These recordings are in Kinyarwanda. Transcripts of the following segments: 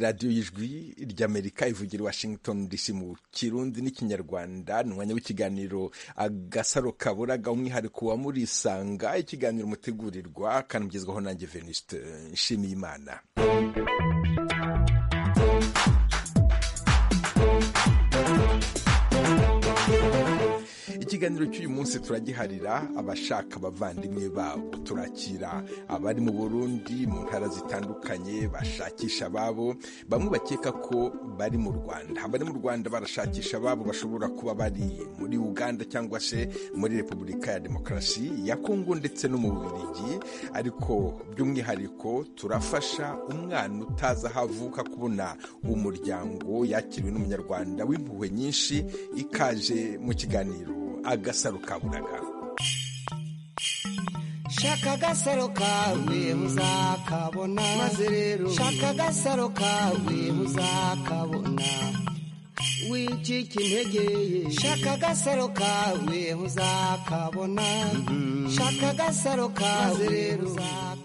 radiyo y'ijwi ry'amerika ivugira i washington dc mu kirundi n'ikinyarwanda ni umwanya w'ikiganiro agasaro kaburaga umwihariko wa murisanga ikiganiro mutegurirwa kanamugezwaho nanjye venuste nshimiyimana ikiganiro cy'uyu munsi turagiharira abashaka abavandimwe babo turakira abari mu burundi mu ntara zitandukanye bashakisha ababo bamwe bakeka ko bari mu rwanda abari mu rwanda barashakisha ababo bashobora kuba bari muri uganda cyangwa se muri repubulika ya demokarasi ya kongo ndetse no mu bubirigi ariko by'umwihariko turafasha umwana utazi aho avuka kubona umuryango yakiriwe n'umunyarwanda w'impuhwe nyinshi ikaje mu kiganiro agasaro kaburaga shaka agasaro kawe uzakabona maze rero shaka agasaro kawe uzakabona wicika intege shaka agasaro kawe uzakabona shaka agasaro kawe rero uzakabona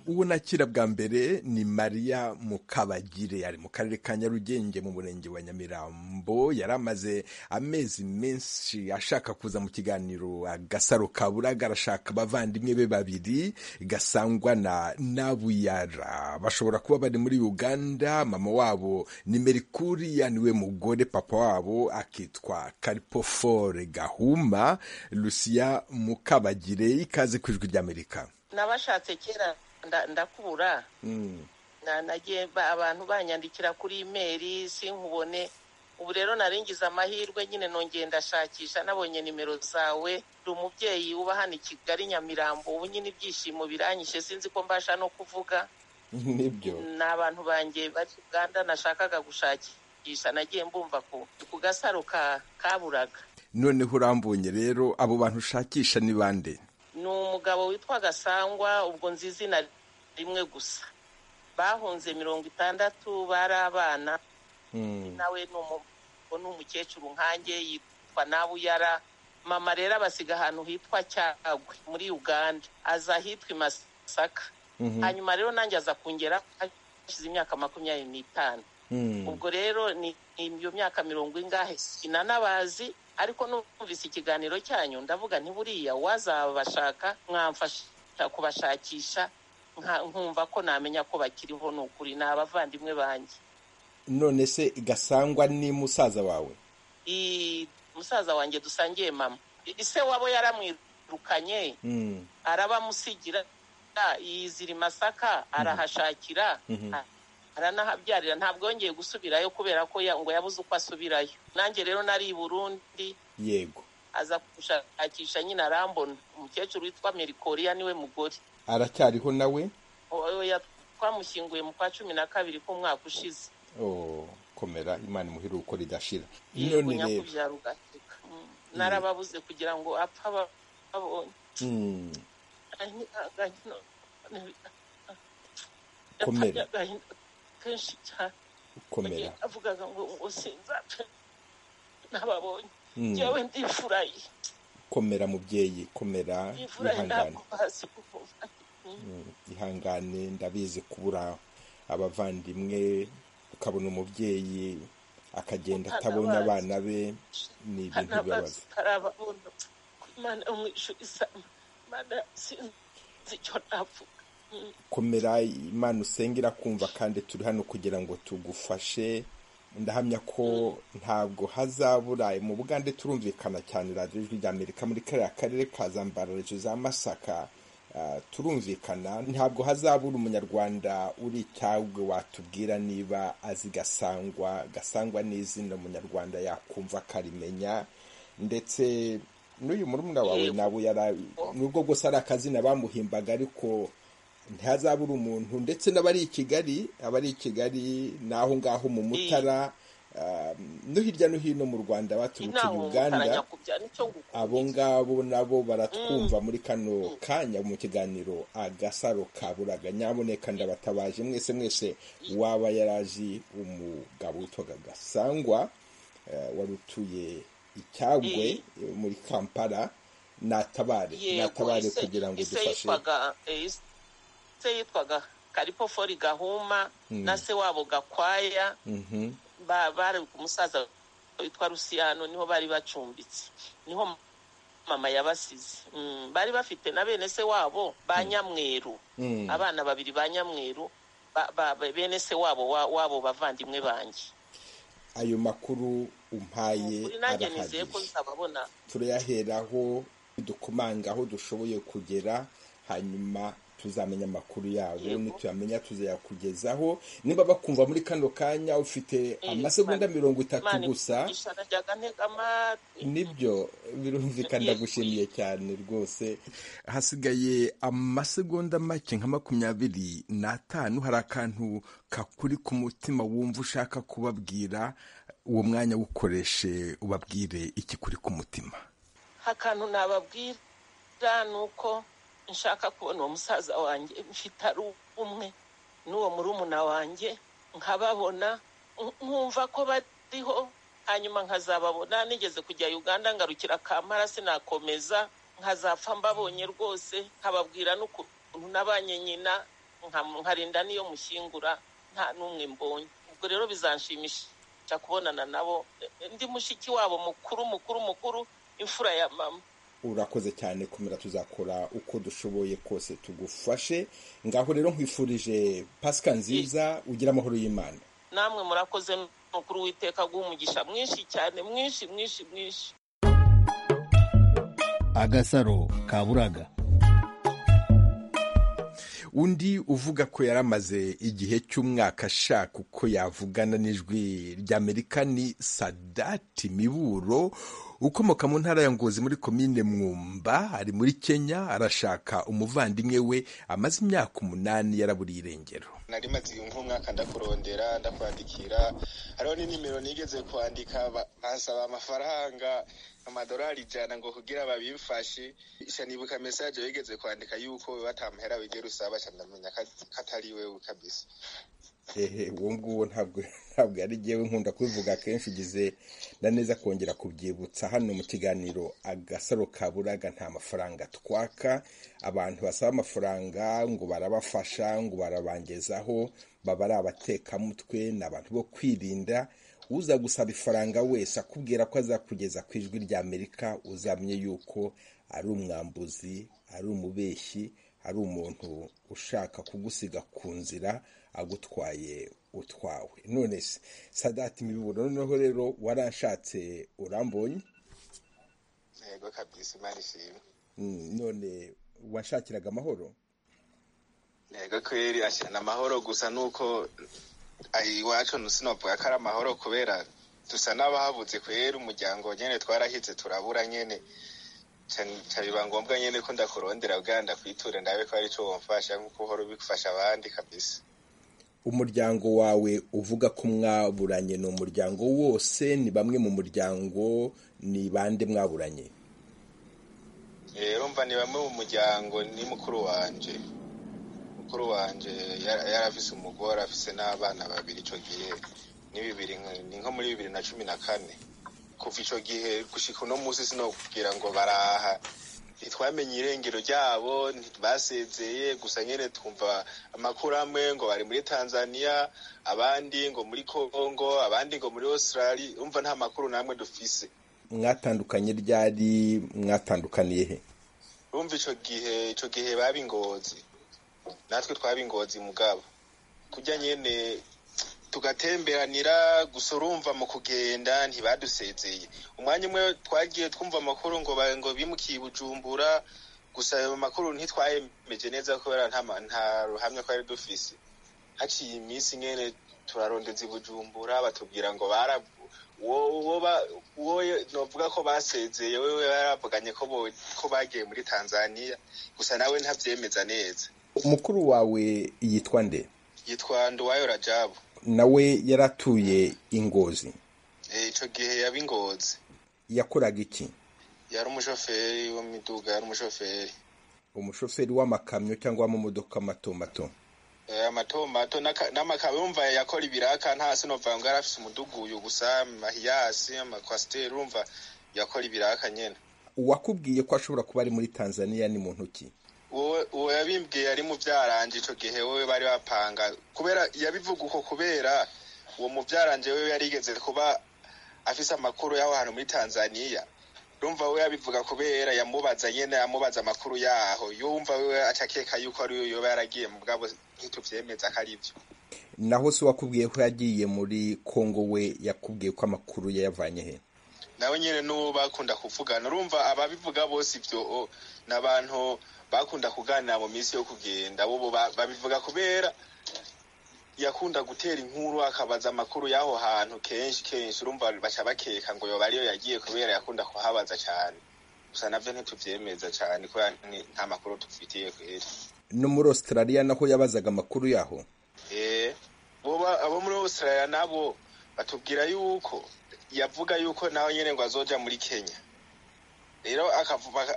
uwo nakira bwa mbere ni mariya mukabagire ari mu karere ka nyarugenge mu murenge wa nyamirambo yari amaze amezi menshi ashaka kuza mu kiganiro agasaro kaburaga arashaka abavandimwe be babiri gasangwa na nabuyara bashobora kuba bari muri uganda mama wabo ni merikuriya niwe mugore papa wabo akitwa karipofore gahuma lusiya mukabagire ikaze ku ijwi ry'amerika n'abashatse kera ndakura nagiye abantu banyandikira kuri imeri sinkubone ubu rero naringiza amahirwe nyine nongeye ndashakisha nabonye nimero zawe uri umubyeyi uba hano i kigali nyamirambo ubu nyine ibyishimo biranyishe sinzi ko mbasha no kuvuga nibyo ni abantu banjye bari uganda nashakaga gushakisha nagiye mbumva ku gasaro kaburaga noneho urambonye rero abo bantu ushakisha ni bande ni umugabo witwa gasangwa ubwo nzi izina rimwe gusa bahunze mirongo itandatu bari abana nawe ni umukecuru nkange yitwa nabuyara mama rero abasiga ahantu hitwa cyagwe muri uganda aza ahitwa i masaka hanyuma rero nanjye aza kongera hashize imyaka makumyabiri n'itanu ubwo rero ni iyo myaka mirongo ingahe sinanabazi ariko numvise ikiganiro cyanyu ndavuga ntiburiya uwazabashaka mwamfasha kubashakisha nkumva ko namenya ko bakiriho ni ukuri ni abavandimwe banjye none se gasangwa ni musaza wawe musaza wanjye dusangiye mama ise wabo yaramwirukanye arabamusigira yizira masaka arahashakira aranahabyarira ntabwo yongeye gusubirayo kubera ko ngo yabuze uko asubirayo nanjye rero nari i burundi yego aza gushakisha nyine arambona umukecuru witwa merikoriya niwe mugore aracyariho nawe twamushyinguye mu kwa cumi na kabiri k'umwaka ushize komera imana imuheruko ridashira none rero narababuze kugira ngo apfa babonye komera kenshi cyane komera avugaga ngo ngo sinzapfe nababonye njyewe ndifuraye komera mubyeyi komera ihangane ihangane ndabizi kubura abavandimwe ukabona umubyeyi akagenda atabona abana be ni ibintu bibabaza arababona imana umwishyura isama imana sinzi icyo navuga komera imana usenge irakumva kandi turi hano kugira ngo tugufashe ndahamya ko ntabwo hazabura mu bugande turumvikana cyane radiyo ijwi rya amerika muri kariya karere ka zambararizo za masaka turumvikana ntabwo hazabura umunyarwanda uri icyagwe watubwira niba azi gasangwa gasangwa n'izina umunyarwanda yakumva akarimenya ndetse n'uyu murumuna wawe nawe nubwo bwose ari akazina bamuhimbaga ariko ntihazabura umuntu ndetse n'abari i kigali abari i kigali n'aho ngaho mu mutara no hirya no hino mu rwanda baturutse uganda abo ngabo nabo baratwumva muri kano kanya mu kiganiro agasaro kaburaga nyaboneka ndabatabaje mwese mwese waba yarazi umugabo witwaga gasangwa wari utuye icyagwe muri kampala natabare natabare kugira ngo dufashe se yitwaga karipo fori gahuma na se wabo gakwaya bari umusaza witwa rusiyano niho bari bacumbitse niho mama yabasize bari bafite na bene se wabo ba nyamweru abana babiri ba nyamweru bene se wabo wabo bavandimwe banjye ayo makuru umpaye arahagije turayaheraho dukomanga aho dushoboye kugera hanyuma tuzamenya amakuru yabo ntituyamenya tuzayakugezaho niba bakumva muri kano kanya ufite amasegonda mirongo itatu gusa nibyo birumvikana ndagushimiye cyane rwose hasigaye amasegonda make nka makumyabiri n'atanu hari akantu kakuri ku mutima wumva ushaka kubabwira uwo mwanya wukoreshe ubabwire ikikuri ku mutima akantu nababwira ni uko nshaka kubona uwo musaza wanjye mfite ari umwe n'uwo murumuna wanjye nkababona nkumva ko bariho hanyuma nkazababona nigeze kujya uganda ngarukira kamara sinakomeza nkazapfa mbabonye rwose nkababwira n'ukuntu n'abanye nyina nkarinda n'iyo mushyingura nta n'umwe mbonye ubwo rero bizanshimisha kubonana nabo ndi mushiki wabo mukuru mukuru mukuru imfura ya mama urakoze cyane komera tuzakora uko dushoboye kose tugufashe ngaho rero nkwifurije pasika nziza ugira amahoro y'imana namwe murakoze n'umukuru w'iteka guha mwinshi cyane mwinshi mwinshi mwinshi agasaro kaburaga undi uvuga ko yaramaze igihe cy'umwaka ashaka uko yavugana n'ijwi ry'amerika ni sadati miburo ukomoka mu ntara ya ngozi muri komine mwumba ari muri kenya arashaka umuvandimwe we amaze imyaka umunani yaraburiye irengero nari maze nk'umwaka ndakurondera ndakwandikira hariho n'inimero nigeze kwandika basaba amafaranga amadorari ijana ngo kugira babimfashe shanibuka mesaje wigeze kwandika yuko batamuhera wigera usaba ndamenya ko atari wewe kabisa hehe uwo nguwo ntabwo ntabwo yari ngewe nkunda kubivuga kenshi ugize na neza kongera kubyibutsa hano mu kiganiro agasaro kaburaga nta mafaranga twaka abantu basaba amafaranga ngo barabafasha ngo barabangezaho baba ari abatekamutwe ni abantu bo kwirinda uza gusaba ifaranga wese akubwira ko azakugeza ku ijwi rya amerika uzamye yuko ari umwambuzi ari umubeshyi ari umuntu ushaka kugusiga ku nzira agutwaye utwawe none se sadati imiburo noneho rero waranshatse urambonye yego kabisa imana ishimwe none washakiraga amahoro yego kweri ashana amahoro gusa nuko iwacu sinavuga ko ari amahoro kubera dusa n'abahabutse kweri umuryango nyine twarahize turabura nyine biba ngombwa nyine ko ndakurondera bwa ndakwiture ndabe ko cyo wamfasha nk'uko uhora ubifasha abandi kabisa umuryango wawe uvuga ko mwaburanye ni umuryango wose ni bamwe mu muryango ni bande mwaburanye rero mva ni bamwe mu muryango ni mukuru wanjye mukuru wanjye yarafise umugore afise n'abana babiri icyo gihe ni bibiri ni nko muri bibiri na cumi na kane kuva icyo gihe gushyika uno munsi sinakubwira ngo baraha ntitwamenye irengero ryabo ntibasezeye gusa nyine twumva amakuru amwe ngo bari muri tanzania abandi ngo muri congo abandi ngo muri australia urumva nta makuru namwe dufise mwatandukanye ryari mwatandukaniye he urumva icyo gihe icyo gihe babingozi natwe twabingozi mugabo kujya nyine tugatemberanira gusa urumva mu kugenda ntibadusezeye umwanya umwe twagiye twumva amakuru ngo ngo bimukiye bujumbura gusa ayo makuru ntitwayemeje neza kubera nta ruhamya twari dufise haciye iminsi nyine turarondeza bujumbura batubwira ngo uwo novuga ko basezeye wewe baravuganye ko bagiye muri tanzania gusa nawe ntabyemeza neza umukuru wawe yitwa nde yitwa nduwayo rajabu nawe yaratuye ingozi icyo gihe yaba ingozi yakoraga iki yari umushoferi w'imiduga yari umushoferi umushoferi w'amakamyo cyangwa w'amamodoka mato mato amato mato n'amakamyo yumva yakora ibiraka nta sino ngo yari afite umuduguyu gusa amahiyasi amakwasiteri yumva yakora ibiraka nyine uwakubwiye ko ashobora kuba ari muri tanzania ni muntu ki uwo yabimbwiye ari mu byaranje icyo gihe wowe bari bapanga kubera yabivuga uko kubera uwo mu byaranje we yarigeze kuba afise amakuru y'aho hantu muri tanzania yumva we yabivuga kubera yamubaza nyine yamubaza amakuru yaho yumva we acakeka yuko ari we yoba yaragiye mu bwabo ntitubyemeza ko ari byo naho se wakubwiye ko yagiye muri kongo we yakubwiye ko amakuru yayavanye he nawe nyine n'uwo bakunda kuvugana urumva ababivuga bose ibyo ni abantu bakunda kuganira mu minsi yo kugenda bo babivuga kubera yakunda gutera inkuru akabaza amakuru y'aho hantu kenshi kenshi urumva baca bakeka ngo yoba ariyo yagiye kubera yakunda kuhabaza cyane gusa nabyo ntitubyemeza cyane kubera nta makuru dufitiye kweri no muri australia naho yabazaga amakuru yaho abo muri australia nabo batubwira yuko yavuga yuko nawe nyine ngo azoja muri kenya rero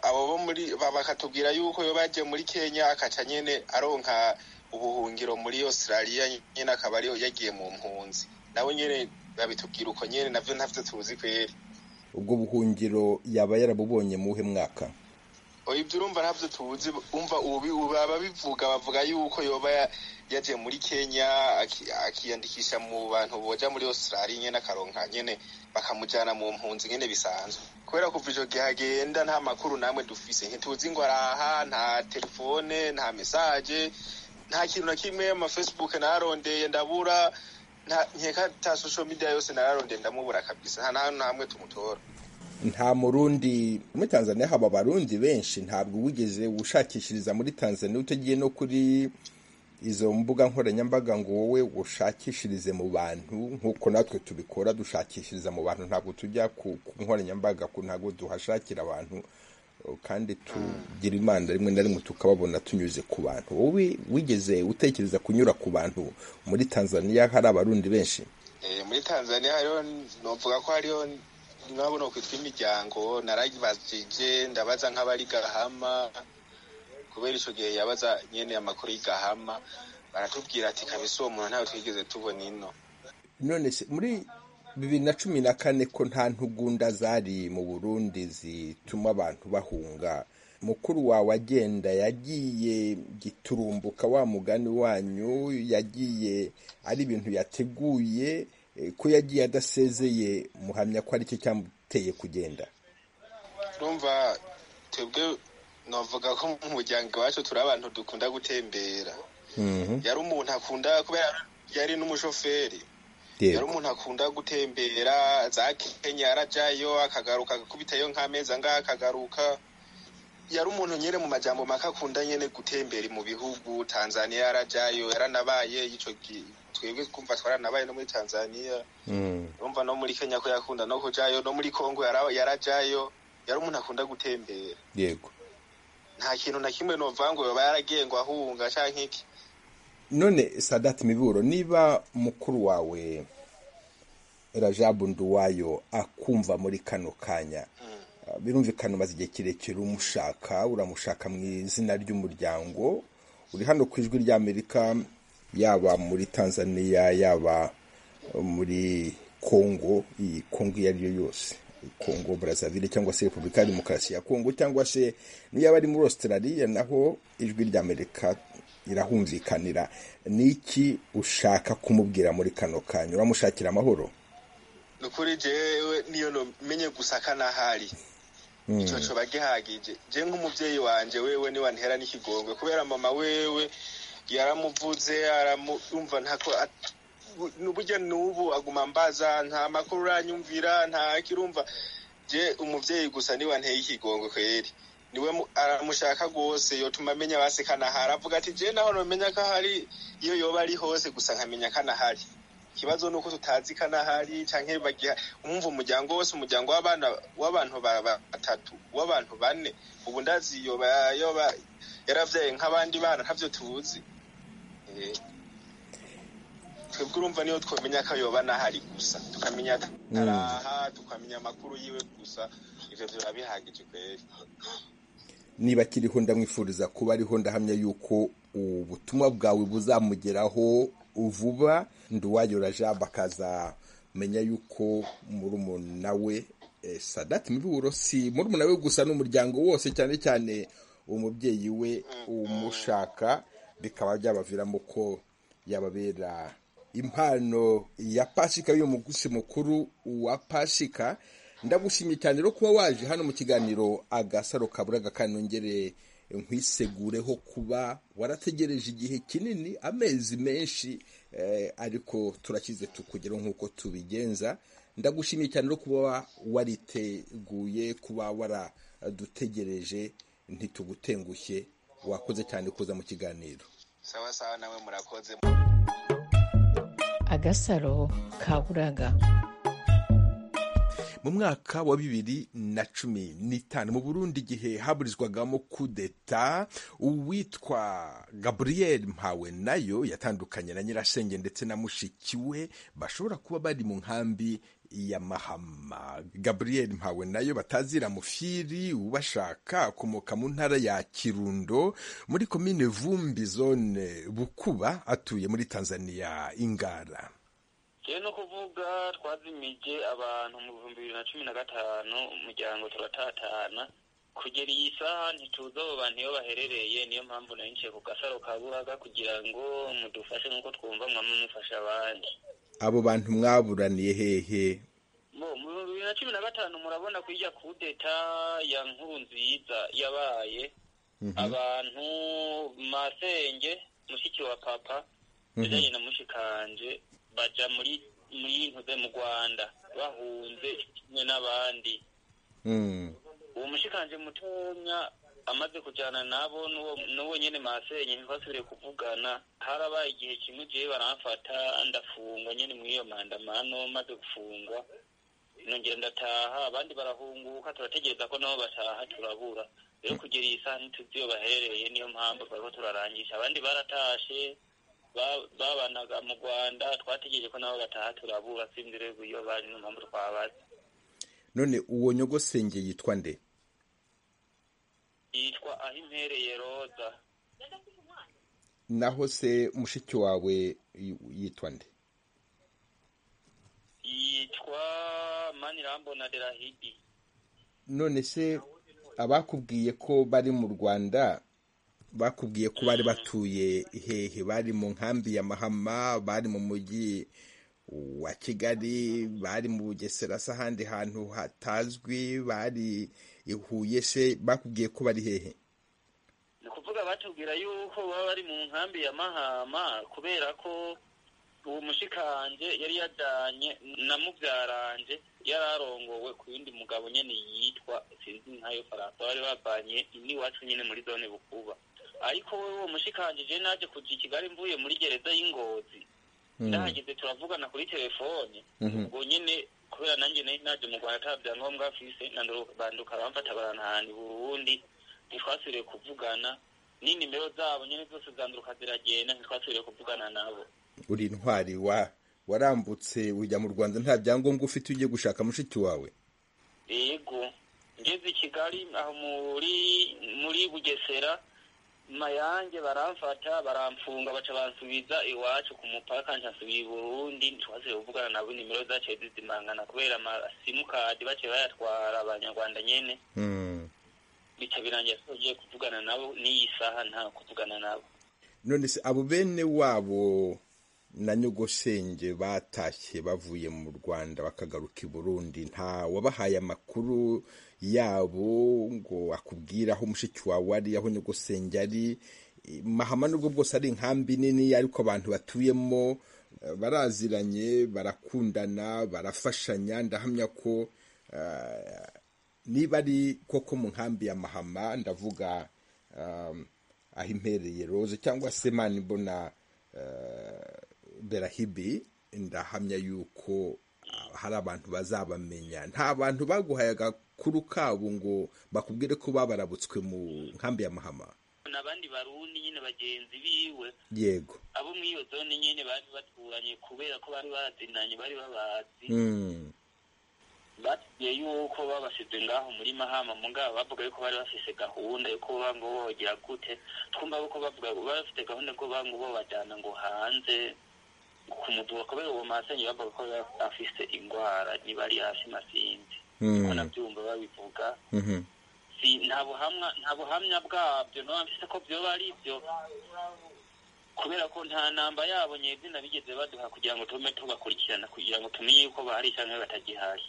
abo bo muri bakatubwira yuko yoba yagiye muri kenya akaca nyine aronka ubuhungiro muri australia nyine akaba ariyo yagiye mu mpunzi nawe nyine babitubwira uko nyine nabyo ntabyo tuzi kweri ubwo buhungiro yaba yarabubonye mu mwaka ibyo urumva ntabyo tuzi umva ababivuga bavuga yuko yoba yagiye muri kenya akiyandikisha mu bantu bajya muri australia nyine akaronka nyine bakamujyana mu mpunzi nyine bisanzwe kubera kuva icyo gihe agenda nta makuru namwe dufise ntituzi ngo araha nta telefone nta mesaje nta kintu na kimwe amafacebook nararondeye ndabura nkeka ta social media yose nararondeye ndamubura kabisa nta nahantu hamwe tumutora nta murundi muri tanzania haba abarundi benshi ntabwo wigeze ushakishiriza muri tanzania utagiye no kuri izo mbuga nkoranyambaga ngo wowe ushakishirize mu bantu nk'uko natwe tubikora dushakishiriza mu bantu ntabwo tujya ku nkoranyambaga ntabwo duhashakira abantu kandi tugira imana rimwe na rimwe tukababona tunyuze ku bantu wowe wigeze utekereza kunyura ku bantu muri tanzania hari abarundi benshi muri tanzania hariho navuga ko hariho mwabona kwitwa imiryango narabajije ndabaza nk'abari gahama kubera icyo gihe yabaza nyine amakuru y'igahama baratubwira ati kabisa uwo muntu ntawe twigeze tubona ino none se muri bibiri na cumi na kane ko nta ntugunda zari mu burundi zituma abantu bahunga mukuru wawe agenda yagiye giturumbuka wa mugani wanyu yagiye ari ibintu yateguye ko yagiye adasezeye muhamya ko ari cyo cyamuteye kugenda urumva twebwe navuga ko mu muryango iwacu turi abantu dukunda gutembera yari umuntu akunda kubera yari n'umushoferi yari umuntu akunda gutembera za kenya arajyayo akagaruka agakubitayo nk'amezi angahe akagaruka yari umuntu nyine mu majyambo make akunda nyine gutembera mu bihugu tanzania yarajyayo yaranabaye icyo twebwe twumva twaranabaye no muri tanzania urumva no muri kenya ko yakunda no kujyayo no muri congo yarajyayo yari umuntu akunda gutembera yego nta kintu na kimwe ngo yaba yaragiye ngo ahunga cyangwa iki none sadati miburo niba mukuru wawe rajabu nduwayo akumva muri kano kanya birumvikana umaze igihe kirekire umushaka uramushaka mu izina ry'umuryango uri hano ku ijwi ry'amerika yaba muri tanzania yaba muri kongo iyi kongo iyo ariyo yose kongo brazzaville cyangwa se repubulika ya demokarasi ya kongo cyangwa se niyo yaba ari muri australia naho ijwi ry'amerika irahumvikanira ni iki ushaka kumubwira muri kano kanya uramushakira amahoro ni ukuri jewe niyo numenye gusa kanahari icyo coba gihagije je nk'umuvyeyi wanje wewe niwe antera n'ikigongwe kubera mama wewe yaramuvuze aramuyumva ntako burya n'ubu aguma mbaza nta makuru uranyumvira nta kirumva je umuvyeyi gusa niwe anteye ikigongwe kweri niwe aramushaka rwose yotuma amenya basi kanahari avuga ati je naho nomenya ko ahari iyo yoba ari hose gusa nkamenya kanahari ikibazo ni uko tutazi kanahari canke bagiha umva umuryango wose umuryango w'abana w'abantu batatu w'abantu bane ubu ndazi yoba yoba yaravyaye nk'abandi bana ntavyo tuzi twebwe urumva niyo twamenya ko yoba nahari gusa tukamenya ataraha tukamenya amakuru yiwe gusa ivyo vyoba bihagije kweri niba akiriho ndamwifuriza kuba ariho ndahamya yuko ubutumwa bwawe buzamugeraho vuba nduwayora jabo akazamenya yuko murumuna we sadati miburo si murumuna we gusa n'umuryango wose cyane cyane uwo mubyeyi we umushaka bikaba byabaviramo ko yababera impano ya pasika y'uyu mugusi mukuru wa pasika ndagushimye cyane rero kuba waje hano mu kiganiro agasaro kaburaga kanongere nkwisegureho kuba warategereje igihe kinini amezi menshi ariko turakize tukugeraho nk'uko tubigenza ndagushimiye cyane no kuba wariteguye kuba waradutegereje ntitugutengushye wakoze cyane kuza mu kiganiro sawa sawa nawe murakoze agasaro kaburaga mu mwaka wa bibiri na cumi n'itanu mu burundi igihe haburizwagamo kudeta uwitwa gaburiyeri mpawe nayo yatandukanye na nyirasenge ndetse na mushiki we bashobora kuba bari mu nkambi ya mahama gaburiyeri mpawe nayo batazira mufiri ubashaka akomoka mu ntara ya kirundo muri komine vumbi zone bukuba atuye muri tanzania ingara rero no kuvuga twazimije abantu mu bihumbi bibiri na cumi na gatanu umuryango turatatana kugera iyi saha ntituzi abo bantu iyo baherereye niyo mpamvu nari ku gasaro ka buraga kugira ngo mudufashe nk'uko twumva mwamwe mufasha abandi abo bantu mwaburaniye hehe mu bihumbi bibiri na cumi na gatanu murabona ko ijya kudeta ya nkuru nziza yabaye abantu masenge mushiki wa papa ndetse na mushikanje baja muri muri ntuze mu Rwanda bahunze kimwe n'abandi mm. uwo mushikanje mutonya amaze kujyana nabo n'uwo nyene masenye ntibasubire kuvugana harabaye igihe kimwe jewe baramfata ndafungwa nyene muri iyo mandamano maze gufungwa nongera ndataha abandi barahunguka turategereza ko nabo bataha turabura rero kugera iyi saha ntituzi iyo baherereye niyo mpamvu twariko turarangisha abandi baratashe babanaga mu rwanda twategereje ko nabo bataha turabura sinzire iyo bari no mpamvu twabaze none uwo nyogosenge yitwa nde yitwa aho impereye roza naho se mushiki wawe yitwa nde yitwa manirambo na derahidi none se abakubwiye ko bari mu rwanda bakubwiye ko bari batuye hehe bari mu nkambi ya mahama bari mu mujyi wa kigali bari mu bugesera se ahandi hantu hatazwi bari ihuye se bakubwiye ko bari hehe ni ukuvuga batubwira yuko baba bari mu nkambi ya mahama kubera ko uwo mushikanje yari yajyanye na mubyaranje yari arongowe ku yindi mugabo nyine yitwa sinzi nkayo faransa bari bavanye iwacu nyine muri zone bukuba ariko wowe uwo mushikanjije naje kuja i kigali mvuye muri gereza y'ingozi ndahageze turavugana kuri telefone ubwo nyine kubera nanjye nari naje mu rwanda ata byangombwa afise banduka bamfata barantahana i burundi ntitwasubiriye kuvugana n'inimero zabo nyine zose zanduka ziragenda ntitwasubiriye kuvugana nabo uri intwari wa warambutse ujya mu rwanda nta byangombwa ufite ugiye gushaka mushiki wawe yego ngeze i kigali aho muri muri bugesera mayange baramfata baramfunga baca bansubiza iwacu ku mupaka ntasubiye i burundi ntitwasibe kuvugana nabo nimero zaciye zizimangana kubera amasimukadi baciye bayatwara abanyarwanda nyene bica birangira tugiye kuvugana nabo n'iyi saha nta kuvugana nabo none se abo bene wabo na nyogosenge batashye bavuye mu rwanda bakagaruka i burundi nta wabahaye amakuru yabo ngo akubwire aho mushiki wawe ari aho nyogosenge ari mahama nubwo bwose ari inkambi nini ariko abantu batuyemo baraziranye barakundana barafashanya ndahamya ko niba ari koko mu nkambi ya mahama ndavuga aho impereye roze cyangwa se mani mbona berahibi ndahamya yuko hari abantu bazabamenya nta bantu baguhaye agakuru kabo ngo bakubwire ko babarabutswe mu nkambi ya mahama n'abandi barundi nyine bagenzi biwe yego abo muri iyo zone nyine bari baturanye kubera ko bari bazinanye bari babazi batubwiye yuko babasize ngaho muri mahama mu ngabo bavuga yuko bari bafise gahunda yo kuba ngo bogira gute twumva yuko bavuga bari bafite gahunda yo kuba ngo bajyana ngo hanze ku muduha kubera uwo masenyi bavuga ko afise indwara niba ari hasi masinzi ko nabyumva babivuga nta nta buhamwa nta buhamya bwabyo naba mfite ko byoba ari ibyo kubera ko nta namba yabo nyezina bigeze baduha kugira ngo tume tubakurikirana kugira ngo tumenye yuko bahari cyangwa batagihari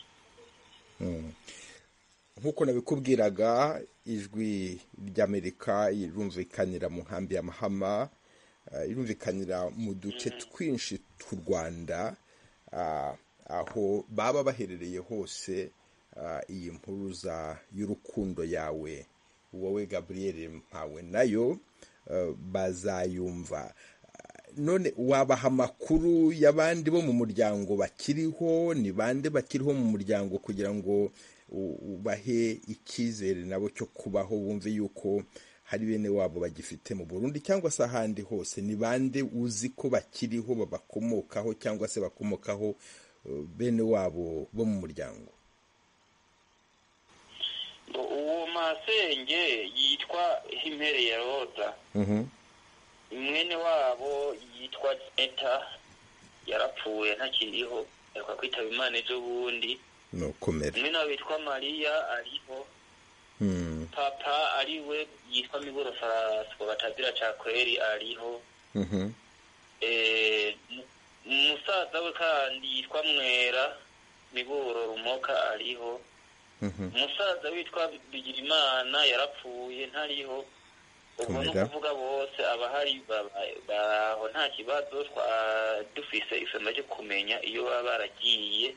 nk'uko nabikubwiraga ijwi ry'amerika irumvikanira mu nkambi ya mahama eh, irumvikanira mu duce twinshi tw'u rwanda ah, aho baba baherereye hose ah, iyi mpuruza y'urukundo yawe wowe gaburiyeri mpawe nayo eh, bazayumva none wabaha amakuru y'abandi bo mu muryango bakiriho ni bande bakiriho mu muryango kugira ngo u- ubahe icyizere nabo cyo kubaho wumve yuko hari bene wabo bagifite mu burundi cyangwa se ahandi hose ni bande uzi ko bakiriho babakomokaho cyangwa se bakomokaho eh, bene wabo bo mu muryango ngo uwo masenge yitwa himpereye roza mwene wabo yitwa eta yarapfuye ntakiriho ariko kwitaba imana ejobundi ni ukomera mwene wabo witwa mariya ariho Mm, papa ari we yitwa miburo faraswa batazira cakweri ariho mhm, Eh, mu- umusaza we kandi yitwa mwera miburo rumoka ariho mhm. umusaza witwa bigirimana yarapfuye ntariho ubwo ni Tumira. ukuvuga bose abahari baba- baraho nta kibazo twa- dufise isomo ryo kumenya iyo baba baragiye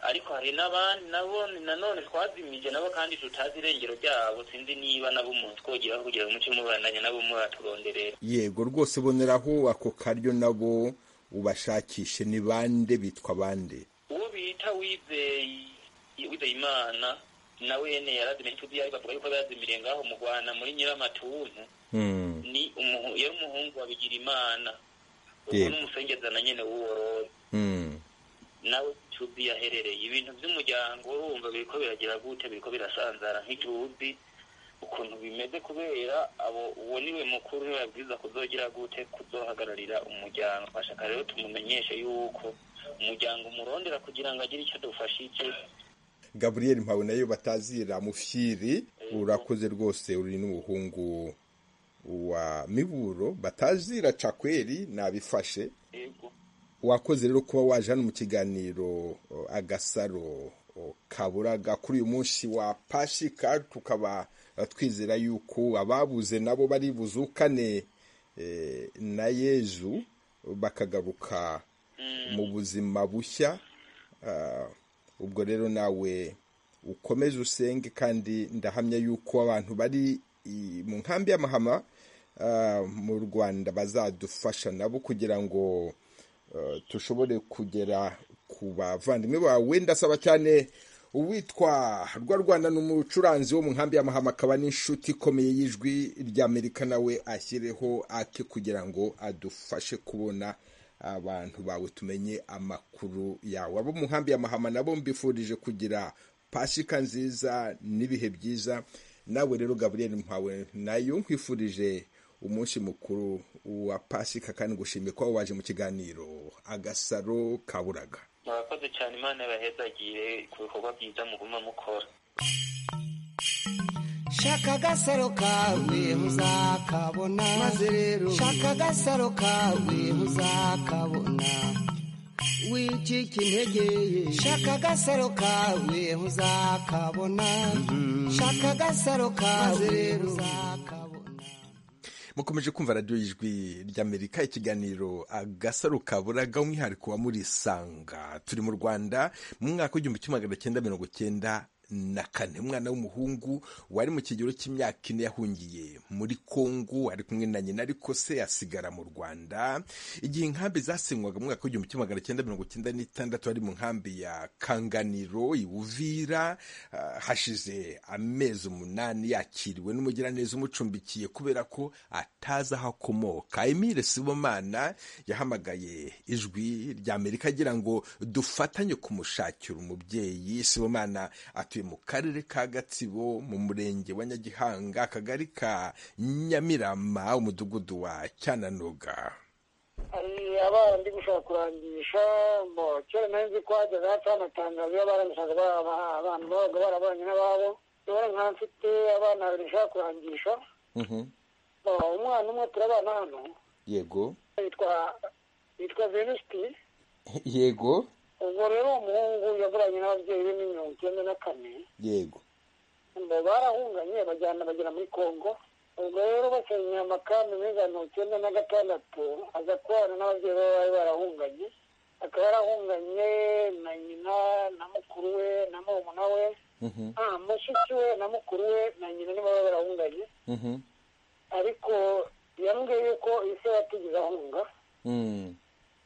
ariko hari n'abandi nabo nanone twazimije nabo kandi tutazi irengero ryabo sinzi niba nabo umuntu twogeraho kugira ngo umuce mubandanye nabo muraturonderera yego rwose boneraho ako karyo nabo ubashakishe ni bande bitwa bande uwo bita wizeye wizeye imana nawe nyene yarazimije tuzi ariko avuga yuko yazimiriye ngaho mu rwanda muri nyiramatuntu Mm. ni umuhu- yari umuhungu wa bigirimana ubu Yego. ni umusengeza na nyene w'uwororo Mm. nawe tuzi yaherereye ibintu by'umuryango urumva biriko biragira gute biriko birasanzara nk'ituzi ukuntu bimeze kubera abo uwo niwe mukuru niwe yabwiza kuzogira gute kuzohagararira umuryango twashaka rero tumumenyeshe yuko umuryango umurondera kugira ngo agire icyo dufashije gaburiyeri mpawe nayo batazira mufyiri urakoze rwose uri n'umuhungu wa miburo batazira cakweri nabifashe yego wakoze rero kuba waje hano mu kiganiro o, agasaro o, kaburaga kuri uyu munsi wa pashika tukaba eh, twizera yuko ababuze nabo bari buzukane eh, na yezu bakagaruka mu buzima bushya Ah, ubwo rero nawe ukomeze usenge kandi ndahamya yuko abantu bari i- mu nkambi y'amahama ah, mu rwanda bazadufasha nabo kugira ngo eh, tushobore kugera ku bavandimwe bawe ndasaba cyane uwitwa rwarwana ni umucuranzi wo mu nkambi y'amahama akaba n'inshuti ikomeye y'ijwi ry'amerika nawe ashyireho ake kugira ngo adufashe kubona abantu bawe tumenye amakuru yawe abo mu nkambi y'amahama nabo mbifurije kugira pasika nziza n'ibihe byiza nawe rero gaburiyeri mpawe nayo nkwifurije umunsi mukuru wa pasika kandi ngushimiye kuba waje mu kiganiro agasaro kaburaga murakoze cyane imana yabahezagire ku bikorwa byiza muguma mukora shaka agasaro kawe muzakabona maze rero shaka agasaro kawe muzakabona wicika intege shaka agasaro kawe muzakabona shaka agasaro kawe muzakabona mukomeje kumva radiyo y'ijwi ry'amerika ikiganiro agasaro kaburaga umwihariko wa murisanga turi mu rwanda mu mwaka w'igihumbi kimwe magana cyenda mirongo cyenda na kane umwana w'umuhungu wari mu kigero cy'imyaka ine yahungiye muri kongo ari kumwe na nyina ariko se asigara mu rwanda igihe inkambi zasenywaga mu mwaka w'igihumbi kimwe magana cyenda mirongo cyenda n'itandatu hari mu nkambi ya kanganiro i buvira ah, hashize amezi umunani yakiriwe n'umugiraneza umucumbikiye kubera ko atazi aho akomoka emile sibomana yahamagaye ijwi ry'amerika agira ngo dufatanye kumushakira umubyeyi sibomana atuye mu karere ka gatsibo mu murenge wa nyagihanga akagari ka nyamirama umudugudu wa cyananoga hari abana ndi gushaka kurangisha bo kera nari nzi ko hajyaga hapfa amatangazo y'abarangishaga ba- ba- abantu babaga barabanye n'ababo rero nka mfite abana babiri nshaka kurangisha Mhm. Ah, umwana umwe turabana hano yego yitwa yitwa venusti yego ubwo rero uwo muhungu yaburanye n'ababyeyi be mirongo icyenda na kane yego ngo barahunganye bajyana bagera muri congo ubwo rero basenye amakambi muri za mirongo icyenda na gatandatu aza kubana n'ababyeyi be bari barahunganye akaba yarahunganye na nyina na mukuru we na murumuna we Mhm. ah, mushiki we na mukuru we na nyina nibo baba barahunganye Mhm. ariko yambwiye yuko ise yatigeze ahunga Mm.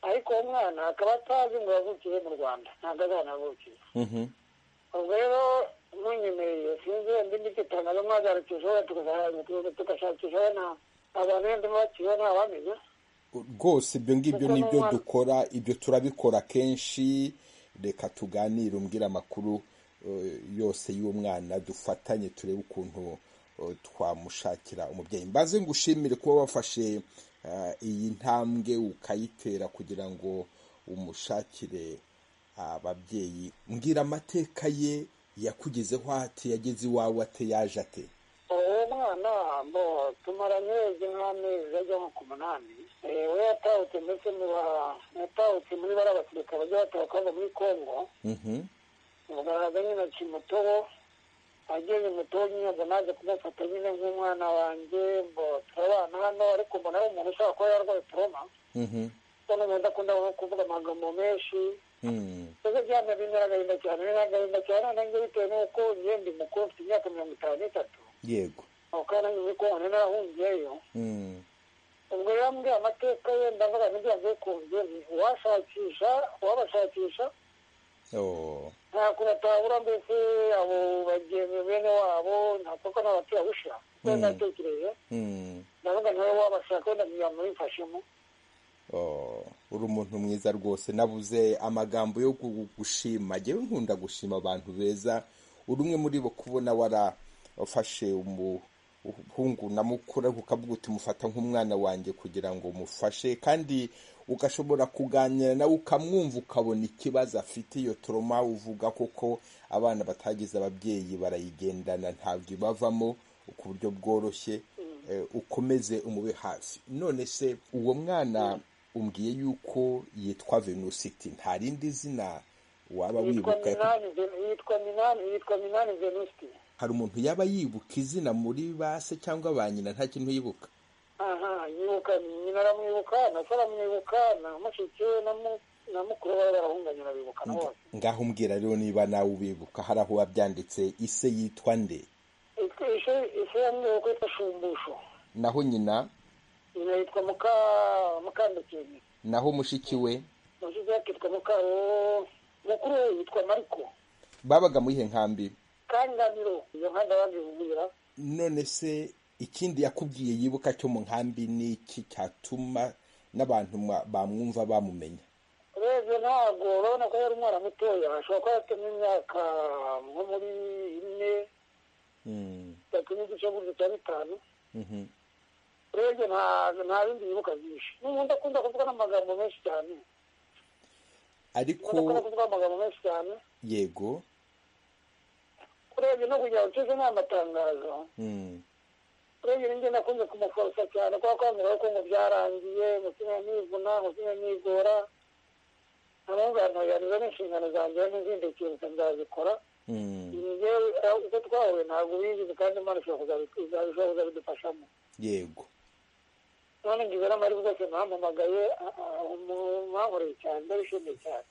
ariko uwo mwana akaba atazi ngo yavukiye mu rwanda ntabwo azi ahantu yavukiye Mhm. ubwo rero munyemereye sinzi wenda imiti itangaza mwagarukije wenda tukazarangira tugashakisha wenda abantu wenda bakiriho ntabamenya rwose ibyo ngibyo Kuko nibyo n'umwana- dukora ibyo turabikora kenshi reka tuganire umbwire amakuru eh, yose y'uwo mwana dufatanye turebe ukuntu eh, twamushakira umubyeyi mbaze ngushimire kuba wafashe eh, iyi ntambwe ukayitera kugira ngo umushakire ababyeyi mbwira amateka ye yakugezeho ate yageze iwawe ate yaje ate uwo mwana bo tumaranye wezi nk'amezi ajya nko ku munani Eh, we yatahutse ndetse mu ba- yatahutse muri bariya basirikare bajya batahuka bava muri kongo Mhm, muganga nyine aca umutobo ageze umutobo nyine ngo naje kumufata nyine nk'umwana wanjye ngo turabana hano ariko mbona ari umuntu ushobora kuba yarwaye toroma mhm, noneho umuntu akunda nko kuvuga amagambo menshi mm, mbese byaba bimwe agahinda cyane bimwe agahinda cyane nanjye bitewe n'uko njye ndi mukuru mfite imyaka mirongo itanu n'itatu yego aho kandi nanjye muri kongo nari narahungiyeyo mm, ubwo rero mbwiye amateka ye ndavuga n'ibyo yagiye ku nzu uwashakisha uwabashakisha oh, nta kuntu atabura mbese abo bagenzi bene wabo ntapfa ko n'abaturabusha we Mm. natekereje mm. ndavuga nawe wabashaka wenda kugira ngo bifashemo Oh, uri umuntu mwiza rwose nabuze amagambo yo gu- gushima ngewe nkunda gushima abantu beza uri umwe muri bo kubona warafashe umuhungu na mukuru ariko ukavuga uti mufata nk'umwana wanjye kugira ngo mufashe kandi ugashobora kuganira nawe ukamwumva ukabona ikibazo afite iyo toroma uvuga koko abana batagize ababyeyi barayigendana ntabwo ibavamo ku buryo bworoshye eh, ukomeze umube hafi none se uwo mwana umbwiye yuko yitwa venusiti nta rindi zina waba yitwa wibuka minani Ven- yitwa minani yitwa minani venusti hari umuntu yaba yibuka izina muri ba se cyangwa ba nyina nta kintu yibuka aha yibuka nyina aramwibuka na se aramwibuka na mushiki we na mu- na mukuru we barahunganye arabibuka na bose ngaho umbwira rero niba nawe ubibuka hari aho wabyanditse ise yitwa nde Yitwa- ishe- ishe yamwibuka yitwa shumbusho naho nyina nyina yitwa muka mukandukeni naho mushiki we mushiki we akitwa mukaro mukuru we yitwa mariko babaga muri ihe nkambi kanganiro iyo nka ndababibwira none se ikindi yakubwiye yibuka cyo mu nkambi ni iki cyatuma n'abantu mwa- bamwumva bamumenya urebye ntabwo urabona ko yari umwana mutoya ashobora kuba afite n'imyaka nko muri ine Mm, itatu n'igice gutyo cya bitanu mhm, urebye nta- nta bindi yibuka byinshi n'ubundi akunda kuvuga n'amagambo menshi cyane ariko akunda kuba kuvuga amagambo menshi cyane yego urebye no kugira ngo ucuze n'amatangazo mm, urebye ninjye nakunze kumuforosa cyane kuko akambwira yuko ngo byarangiye umutima nivuna umutima nigora amunganoyaniza n'inshingano zanjye n'izindi kintu nzazikora mm, njyewe eh, uko twahuye ntabwo bigize kandi imana ishobora kuzabi- izabishobora kuzabidufashamo yego none ngize n'amahirwe rwose nahamamagaye mwankoreye cyane ndabishimiye cyane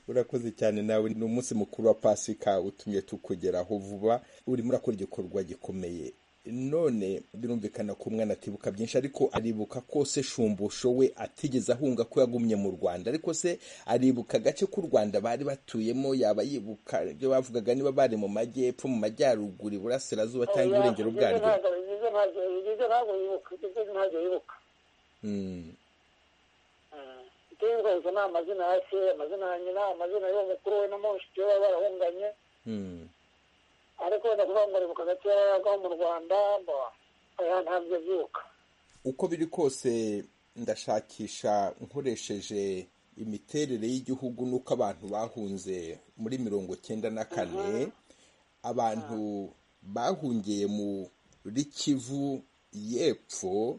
urakoze cyane nawe ni umunsi mukuru wa pasika utumye tukugeraho vuba urimo urakora igikorwa gikomeye none birumvikana ko umwana atibuka byinshi ariko aribuka ko se shumbusho we atigeze ahunga ko yagumye mu rwanda ariko se aribuka agace k'u rwanda bari batuyemo yaba yibuka ibyo bavugaga niba bari mu majyepfo mu majyaruguru iburasirazuba cyangwa iburengero bwaryo bigize ntabwo bigize ntabwo yibuka bigize ntabwo yibuka Mm, itibuka gusa ni amazina ya se amazina ya nyina amazina y'uwo mukuru we na mushiki we baba barahunganye mm, ariko wenda kuvuga ngo aribuka gace aho mu rwanda mbo oya ntabyo abyibuka uko biri kose ndashakisha nkoresheje imiterere y'igihugu n'uko abantu bahunze muri mirongo cyenda na kane abantu bahungiye muri kivu y'epfo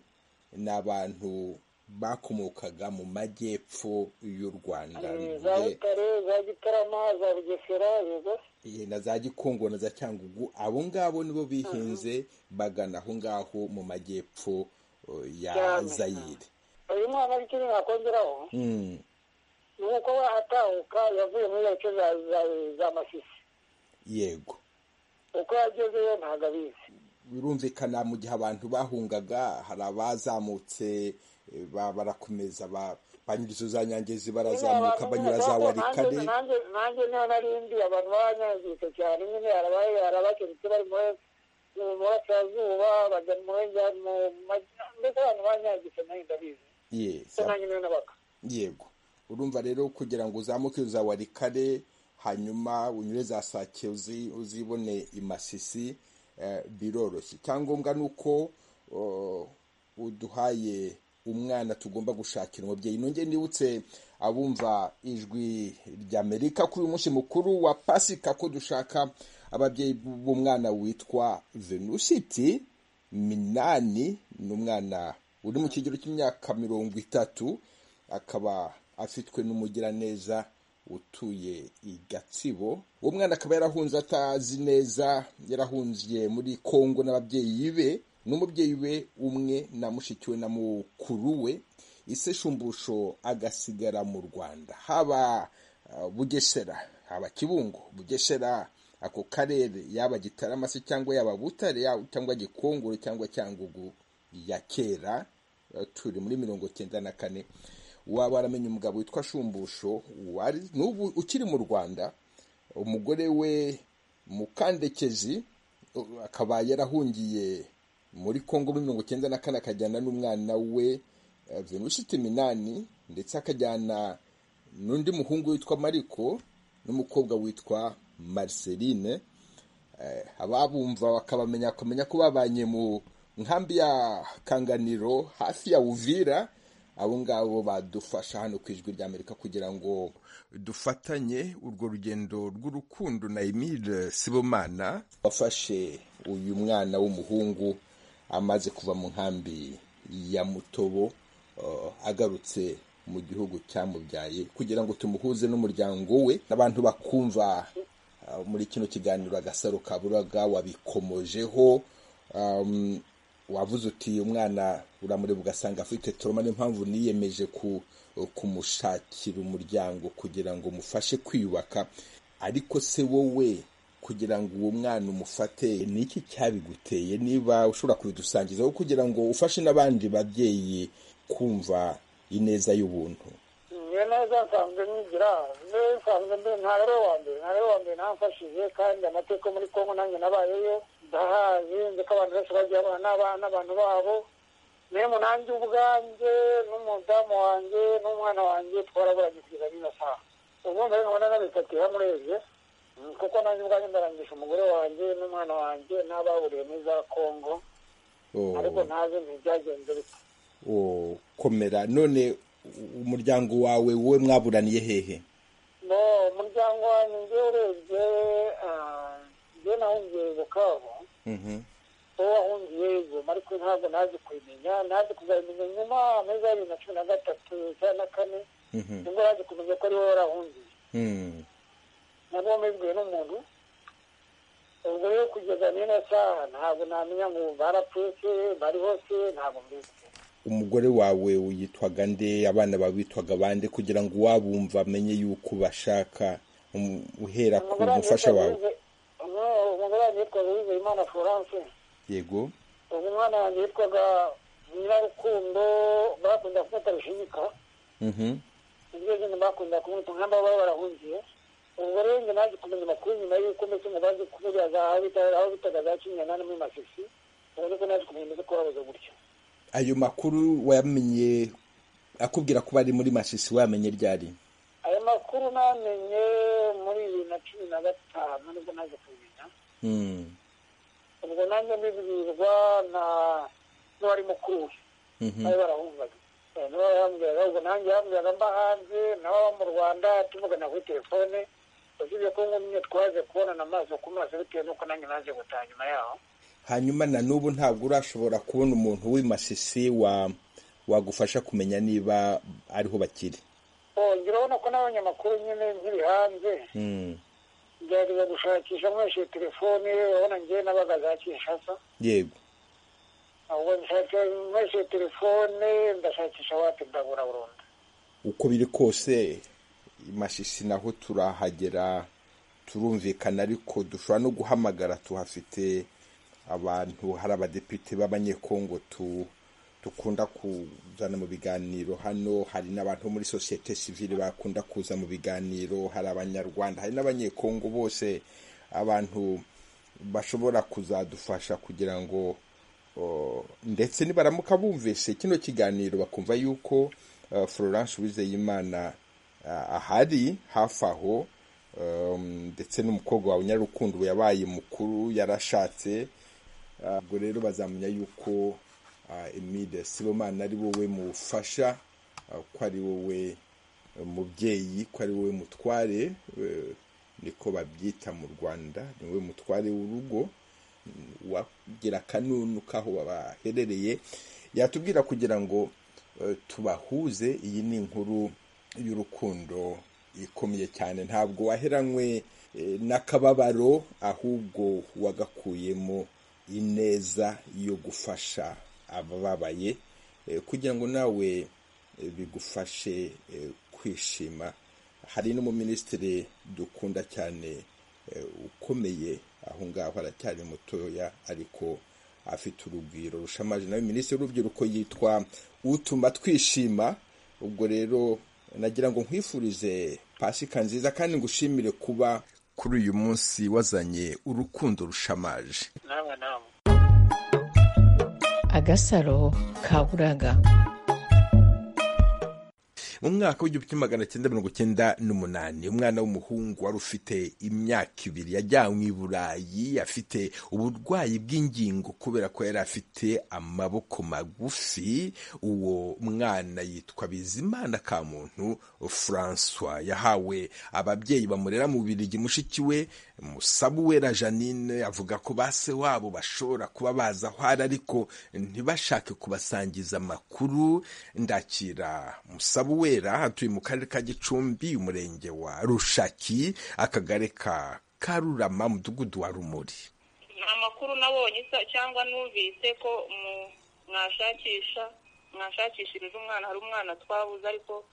ni abantu bakomokaga mu majyepfo y'u rwanda za butare za gitarama za bugesera yego Eh, na za gikongo na za cyangugu abo ngabo nibo bihinze bagana aho ngaho mu majyepfo eh, ya Cyane. zayire uyu mwana w'ikindi nakongeraho Mm, ni uko atahuka yavuye muri gace za- za- za masisi yego uko yagezeyo ntabwo abizi birumvikana mu gihe abantu bahungaga hari abazamutse eh, ba- barakomeza ba- banyura izo za nyangezi barazamuka banyura za warikare nanjye nanjye niho narindi abantu baranyangiritse cyane nyine harabaye harabakenutse bari muri mu burasirazuba bajya mu burengera- mu majya- mbese abantu baranyangiritse nanjye ndabizi Ye, se za- nanjye niho nabaka yego urumva rero kugira ngo uzamuke za warikare hanyuma unyure za sake uzi- uzibone imasisi eh, biroroshye icyangombwa ni uko oh, uduhaye umwana tugomba gushakira umubyeyi nongeye nibutse abumva ijwi ry'amerika kuri uyu munsi mukuru wa pasika ko dushaka ababyeyi b'umwana witwa venusiti minani ni umwana uri mu kigero cy'imyaka mirongo itatu akaba afitwe n'umugiraneza utuye i gatsibo uwo mwana akaba yarahunze atazi neza yarahungiye muri kongo n'ababyeyi be n'umubyeyi we umwe na mushiki we na mukuru we ise shumbusho agasigara mu rwanda haba uh, bugesera haba kibungo bugesera ako karere yaba gitarama se cyangwa yaba butare yaba- cyangwa gikongoro cyangwa cyangugu ya kera eh, turi muri mirongo cyenda na kane waba waramenye umugabo witwa shumbusho wari n'ubu ukiri mu rwanda umugore we mukandekezi u- akaba yarahungiye muri kongo muri mirongo cyenda na kane akajyana n'umwana we eh, venushiti minani ndetse akajyana n'undi muhungu witwa mariko n'umukobwa witwa mariseline ababumva bakabamenya bakamenya ko babanye mu nkambi ya kanganiro hafi ya uvira abo ngabo badufasha hano ku ijwi ry'amerika kugira ngo dufatanye urwo rugendo rw'urukundo na emile sibomana wafashe uyu mwana w'umuhungu amaze kuva mu nkambi ya mutobo eh, agarutse mu gihugu cyamubyaye kugira ngo tumuhuze n'umuryango we n'abantu bakumva Uh, muri kino kiganiro agasaro kaburaga wabikomojeho um, wavuze uti uyu mwana uramureba ugasanga afite toroma niyo mpamvu niyemeje ku, kumushakira umuryango kugira ngo mufashe kwiyubaka ariko se wowe kugira ngo uwo mwana umufate ni iki cyabiguteye niba ushobora kubidusangizaho kugira ngo ufashe n'abandi babyeyi kumva ineza y'ubuntu iyo neza nsanzwe nigira niyo nsanzwe ndi ntabwo ari uwa mbere ntabwo ari uwa mbere ntamfashije kandi amateka yo muri kongo nanjye nabayeyo ndahazi nzi ko abantu benshi bagiye babana n'aba- n'abantu babo niyo nanjye ubwanjye n'umudamu wanjye n'umwana wanjye twaraburanye kugeza n'ino saha ubu mbere nkabona nabitatira murebye Mm, kuko nanjye ubwanjye ndarangisha umugore wanjye n'umwana wanjye n'ababuriye muri za kongo Oh. ariko ntazi ntibyagenze bite Oh, komera none u- umuryango wawe wowe mwaburaniye hehe no umuryango wanjye njye urebye ah, njye nahungiye bukavu Mhm. wowe wahungiye igoma ariko ntabwo nazi kumenya nazi kuzamenya nyuma amezi abiri na cumi na gatatu cyangwa na kane Mhm. nibwo naje kumenya ko ari wowe warahungiye Mm. nabwo wamubwiwe n'umuntu ubwo rero kugeza n'ino saha ntabwo namenya ngo barapfuye se bari hose ntabwo mbizi umugore wawe uyitwaga nde abana babitwaga bande kugira ngo uwabumva amenye yuko ubashaka um- uhera ku umugore wanjye mufasha yitwa wawe Louise- no, umugore wanjye yitwa louise imana florence yego ubu umwana wanjye yitwaga nyirarukundo bakunda kumwita rushinyika Mhm. iryo zina bakunda kumwita nk'aba baba barahungiye ubwo rero njye naje kumenya amakuru nyuma y'uko ndetse ngo baje kumenya za aho bita aho bitaga za kinyanani muri masisi ubu niko naje kumenya imeze ko babuze gutyo ayo makuru wayamenye akubwira ko bari muri masisi wayamenye ryari ayo makuru namenye muri bibiri na cumi na gatanu nibwo naje kumenya Mm. ubwo nanjye mbibwirwa na n'uwari mukuru we Mhm. nawe barahungaga Eh, niwe yambwiraga ubwo nanjye yambwiraga mba hanze nawe aba mu rwanda tumugana kuri telefone yasibye ko nkumye twaje kubonana amaso ku maso bitewe n'uko nanjye naje gutaha nyuma yaho hanyuma na n'ubu ntabwo urashobora kubona umuntu w'imasisi wa wagufasha kumenya niba ariho bakiri wongera urabona ko n'abanyamakuru nyine nkiri hanze ngerageza gushakisha nkoresheje telefone urabona ngewe nabaga za kinshasa yego ahubwo nshaka nkoresheje telefone ndashakisha wati ndabura burundu uko biri kose imasisi naho turahagera turumvikana ariko dushobora no guhamagara tuhafite abantu hari abadepite b'abanyekongo tu- dukunda kuzana mu biganiro hano hari n'abantu bo muri sosiyete sivile bakunda kuza mu biganiro hari abanyarwanda hari n'abanyekongo bose abantu bashobora kuzadufasha kugira ngo Oh, ndetse nibaramuka bumvise kino kiganiro bakumva yuko uh, florence uwizeyimana uh, ahari hafi aho um, ndetse n'umukobwa wawe nyarukundo yabaye mukuru yarashatse uh, ubwo rero bazamenya yuko uh, emide sibomana ari wowe mufasha uh, ko ari wowe uh, mubyeyi ko ari wowe mutware uh, niko babyita mu rwanda ni wowe mutware w'urugo wagira akanunu k'aho baherereye yatubwira kugira ngo eh, tubahuze iyi ni inkuru y'urukundo ikomeye cyane ntabwo waheranywe eh, n'akababaro ahubwo wagakuyemo ineza yo gufasha abababaye eh, kugira ngo nawe eh, bigufashe eh, kwishima hari n'umuminisitiri dukunda cyane eh, ukomeye aho ngaho aracyari mutoya ariko afite urugwiro rushamaje nawe minisitiri w'urubyiruko yitwa utuma twishima ubwo rero nagira ngo nkwifurize pasika nziza kandi ngushimire kuba kuri uyu munsi wazanye urukundo rushamaje namwe namwe agasaro kaburaga mu mwaka w'igihumbi kimwe magana cyenda mirongo cyenda n'umunani umwana w'umuhungu wari ufite imyaka ibiri yajyanywe i burayi afite uburwayi bw'ingingo kubera ko yari afite amaboko magufi uwo mwana yitwa bizimana kamuntu francois yahawe ababyeyi bamurera mu birigi mushiki we musabuwera janine avuga ko ba se wabo bashobora kuba bazi aho ari ariko ntibashake kubasangiza amakuru ndakira musabuwera atuye mu karere ka gicumbi umurenge wa rushaki akagari ka karurama umudugudu wa rumuri nta makuru nabonye sa- cyangwa numvise ko mu- mwashakisha mwashakishirije umwana hari umwana twabuze ariko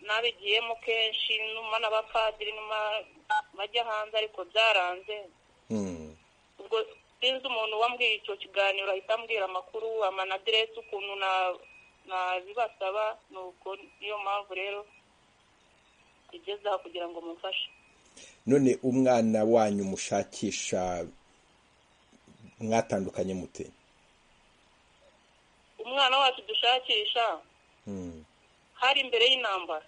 nabigiyemo kenshi numa n'abapadiri numa bajya hanze ariko byaranze Mm. ubwo sinzi umuntu wambwiye icyo kiganiro ahita ambwira amakuru amanaderesi ukuntu na- nabibasaba ni uko niyo mpamvu rero igeze aha kugira ngo mumfashe none umwana wanyu mushakisha mwatandukanye mute umwana wacu dushakisha Mm. hari imbere y'intambara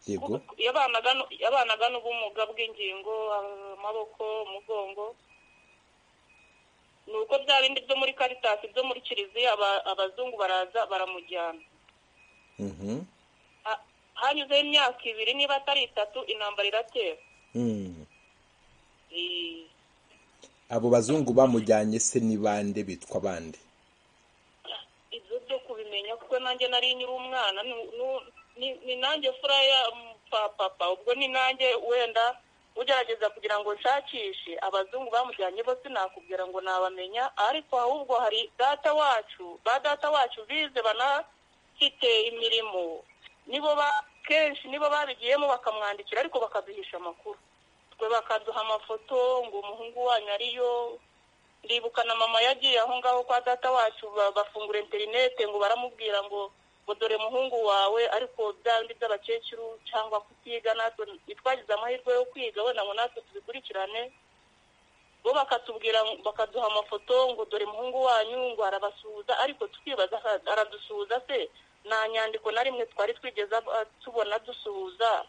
yego yabanaga nu- yabanaga n'ubumuga bw'ingingo amaboko umugongo ni uko bya bindi byo muri karitasi byo muri kiliziya aba- abazungu baraza baramujyana Mhm. Ha- hanyuzeho imyaka ibiri niba atari itatu intambara iratera Mm. Eh, abo bazungu bamujyanye se ni bande bitwa bande ibyo byo kubimenya kuko nanjye nari nyiri umwana nu- nu- ni- ni nanjye fura ya mm, pa- papa ubwo ni nanjye wenda ugerageza kugira ngo nshakishe abazungu bamujyanye bo sinakubwira ngo nabamenya ariko ahubwo hari data wacu ba data wacu bize banafite imirimo nibo ba- kenshi nibo babigiyemo bakamwandikira ariko bakaduhisha amakuru twe bakaduha amafoto ngo umuhungu wanyu ariyo ndibuka na mama yagiye aho ngaho kwa data wacu ba- bafungura interinete ngo baramubwira ngo ngo dore muhungu wawe ariko bya bindi by'abakecuru cyangwa kutiga natwe ntitwagize amahirwe yo kwiga wenda ngo natwe tubikurikirane bo bakatubwira ngo- bakaduha amafoto ngo dore muhungu wanyu ngo arabasuhuza ariko tukibaza "Ara- aradusuhuza se nta nyandiko na rimwe twari twigeze ab- tubona dusuhuza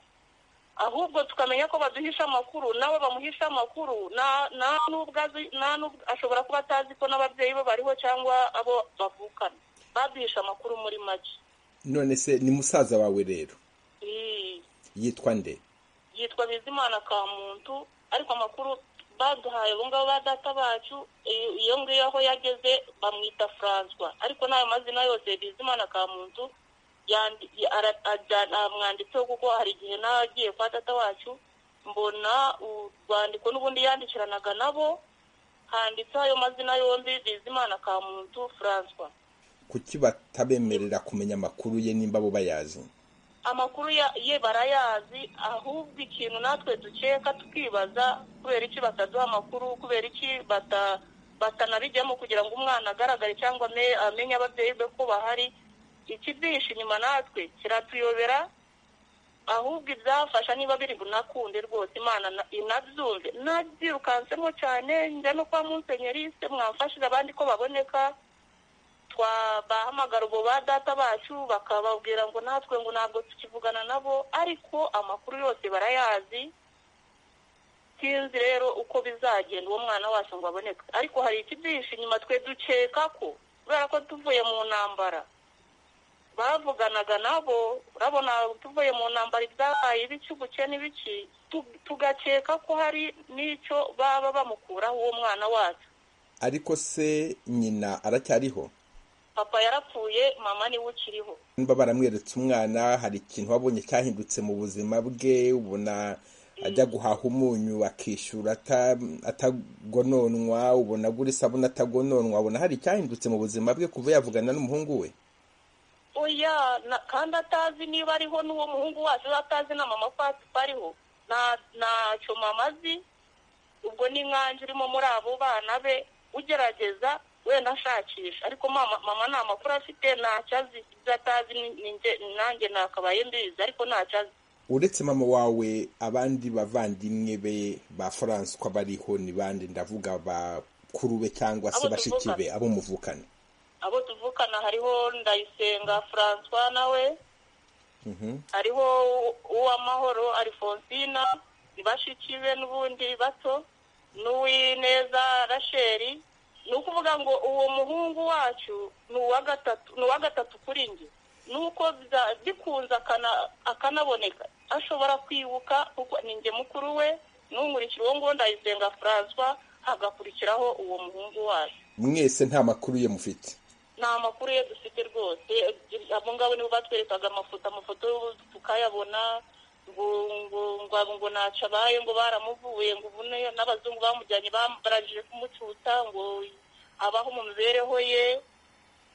ahubwo tukamenya ko baduhisha amakuru nabo bamuhisha amakuru na- nta n'ubwo azi- nta n'ubwo- ashobora kuba atazi ko n'ababyeyi be bariho cyangwa abo bavukana baduhisha amakuru muri make none se ni musaza wawe rero Ii, yitwa nde yitwa bizimana kamuntu ariko amakuru baduhaye ubu ngabo ba data bacu iyo ngiyo aho yageze bamwita François ariko n'ayo mazina yose bizimana kamuntu amwanditseho kuko hari igihe n'agiye kwa data wacu mbona urwandiko n'ubundi yandikiranaga nabo handitseho ayo mazina yombi bizimana kamuntu François kuki batabemerera kumenya amakuru ye nimba bo bayazi amakuru ye barayazi ahubwo ikintu natwe dukeka tukibaza kubera iki bataduha amakuru kubera iki batanabijyamo kugira ngo umwana agaragare cyangwa amenye ababyeyi be ko bahari ikibyihishe inyuma natwe kiratuyobera ahubwo ibyafasha niba biri bunakunde rwose imana inabyumve nabyirukansemo cyane njya no kwa munsenyeriste mwamfashije abandi ko baboneka bahamagara ubu ba data bacu bakababwira ngo natwe ngo ntabwo tukivugana nabo ariko amakuru yose barayazi sinzi rero uko bizagenda uwo mwana wacu ngo aboneke ariko hari ikibyihishe inyuma twe dukeka ko kubera ko tuvuye mu ntambara bavuganaga nabo urabona tuvuye mu ntambara ibyabaye ibiki ubuke n'ibiki tugakeka ko hari n'icyo baba bamukuraho uwo mwana wacu ariko se nyina aracyariho papa yarapfuye mama niwe ukiriho niba baramweretse umwana hari ikintu wabonye cyahindutse mu buzima bwe ubona ajya guhaha umunyu akishyura atagononwa ubona agura isabune atagononwa ubona hari icyahindutse mu buzima bwe kuva yavugana n'umuhungu we oya kandi atazi niba ariho n'uwo muhungu wacu atazi na mama ko ariho ntacyo mama azi ubwo ni nkanjye urimo muri abo bana be ugerageza wenda ashakisha ariko mama nta makuru afite ntacyo azi ibyo atazi nanjye nakabaye mbizi ariko ntacyo azi uretse mama wawe abandi bavandimwe be ba faranswa bariho ni bande ndavuga bakuru be cyangwa se bashiki be abo muvukana abo tuvukana hariho ndayisenga faranswa nawe hariho uw'amahoro arifonsina ni bashiki be n'ubundi bato n'uw'ineza rasheri ni ukuvuga ngo uwo muhungu wacu ni uwa gatatu kuri njye nuko bikunze akanaboneka ashobora kwibuka kuko ni njye mukuru we n'umurikira uwo nguwo ndayisenga François hagakurikiraho uwo muhungu wacu mwese nta makuru ye mufite nta makuru ye dufite rwose abo ngabo nibo batwerekaga amafoto amafoto tukayabona ngo ntacu abaye ngo baramuvuye ngo ubune n'abazungu bamujyanye barangije kumucuta ngo abaho mu mibereho ye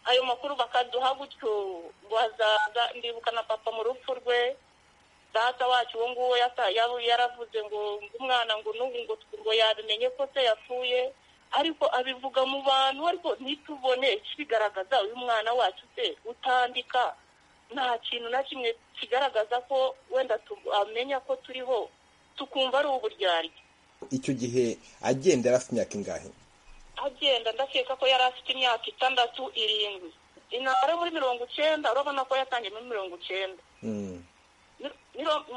ayo makuru bakaduha gutyo ngo hazaza ndibuka na papa mu rupfu rwe data wacu uwo nguwo yaravuze ngo umwana ngo n'ubu ngo ngo yabimenye ko se yapfuye ariko abivuga mu bantu ariko ntitubone ikibigaragaza uyu mwana wacu se utandika nta kintu na kimwe kigaragaza ko wenda amenya ko turiho tukumva ari uburyarya icyo gihe agenda yari afite imyaka ingahe agenda ndakeka ko yari afite imyaka itandatu irindwi intabara muri mirongo icyenda urabona ko yatangiye muri mirongo icyenda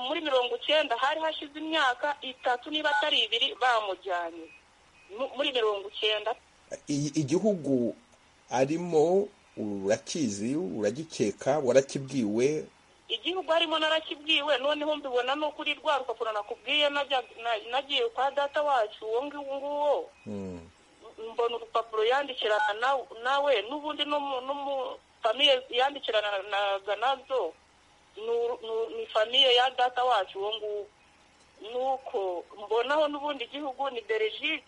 muri mirongo icyenda hari hashize imyaka itatu niba atari ibiri bamujyanye muri mirongo icyenda igihugu arimo urakizi uragikeka warakibwiwe igihugu harimo narakibwiwe noneho mbibona no kuri rwa rupapuro nakubwiye nagiye kwa data wacu uwo nguwo mbona urupapuro yandikirana nawe n'ubundi famiye yandikiranaga nazo ni famiye ya data wacu uwo nguwo nuko mbonaho n'ubundi igihugu ni Belgique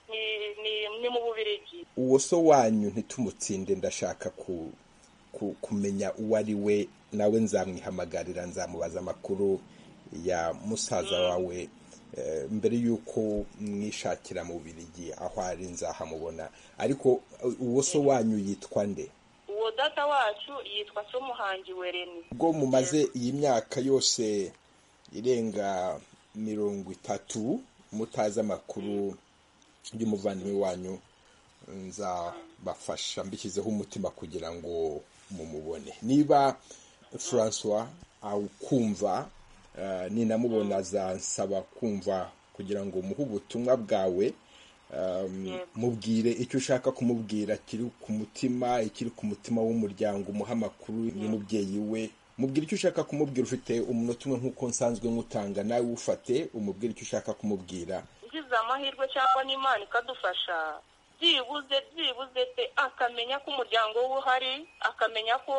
ni mu bubirigi uwo so wanyu ntitumutsinde ndashaka kumenya uwo ari we nawe nzamwihamagarira nzamubaza amakuru ya musaza wawe mbere y'uko mwishakira mu bubirigi aho ari nzahamubona ariko uwo so wanyu yitwa nde uwo data wacu yitwa so muhangi wereni ubwo mumaze iyi myaka yose irenga mirongo itatu mutazi amakuru y'umuvandimwe wanyu nzabafasha mbishyizeho umutima kugira ngo mumubone niba François awukumva ninamubona azansaba kumva kugira ngo muhe ubutumwa bwawe mubwire icyo ushaka kumubwira kiri ku mutima ikiri ku mutima w'umuryango umuha amakuru y'umubyeyi we mubwira icyo ushaka kumubwira ufite umunota umwe nk'uko nsanzwe nk'utanga nawe ufate umubwire icyo ushaka kumubwira ugize amahirwe cyangwa n'imana ikadufasha byibuze byibuze pe akamenya ko umuryango we uhari akamenya ko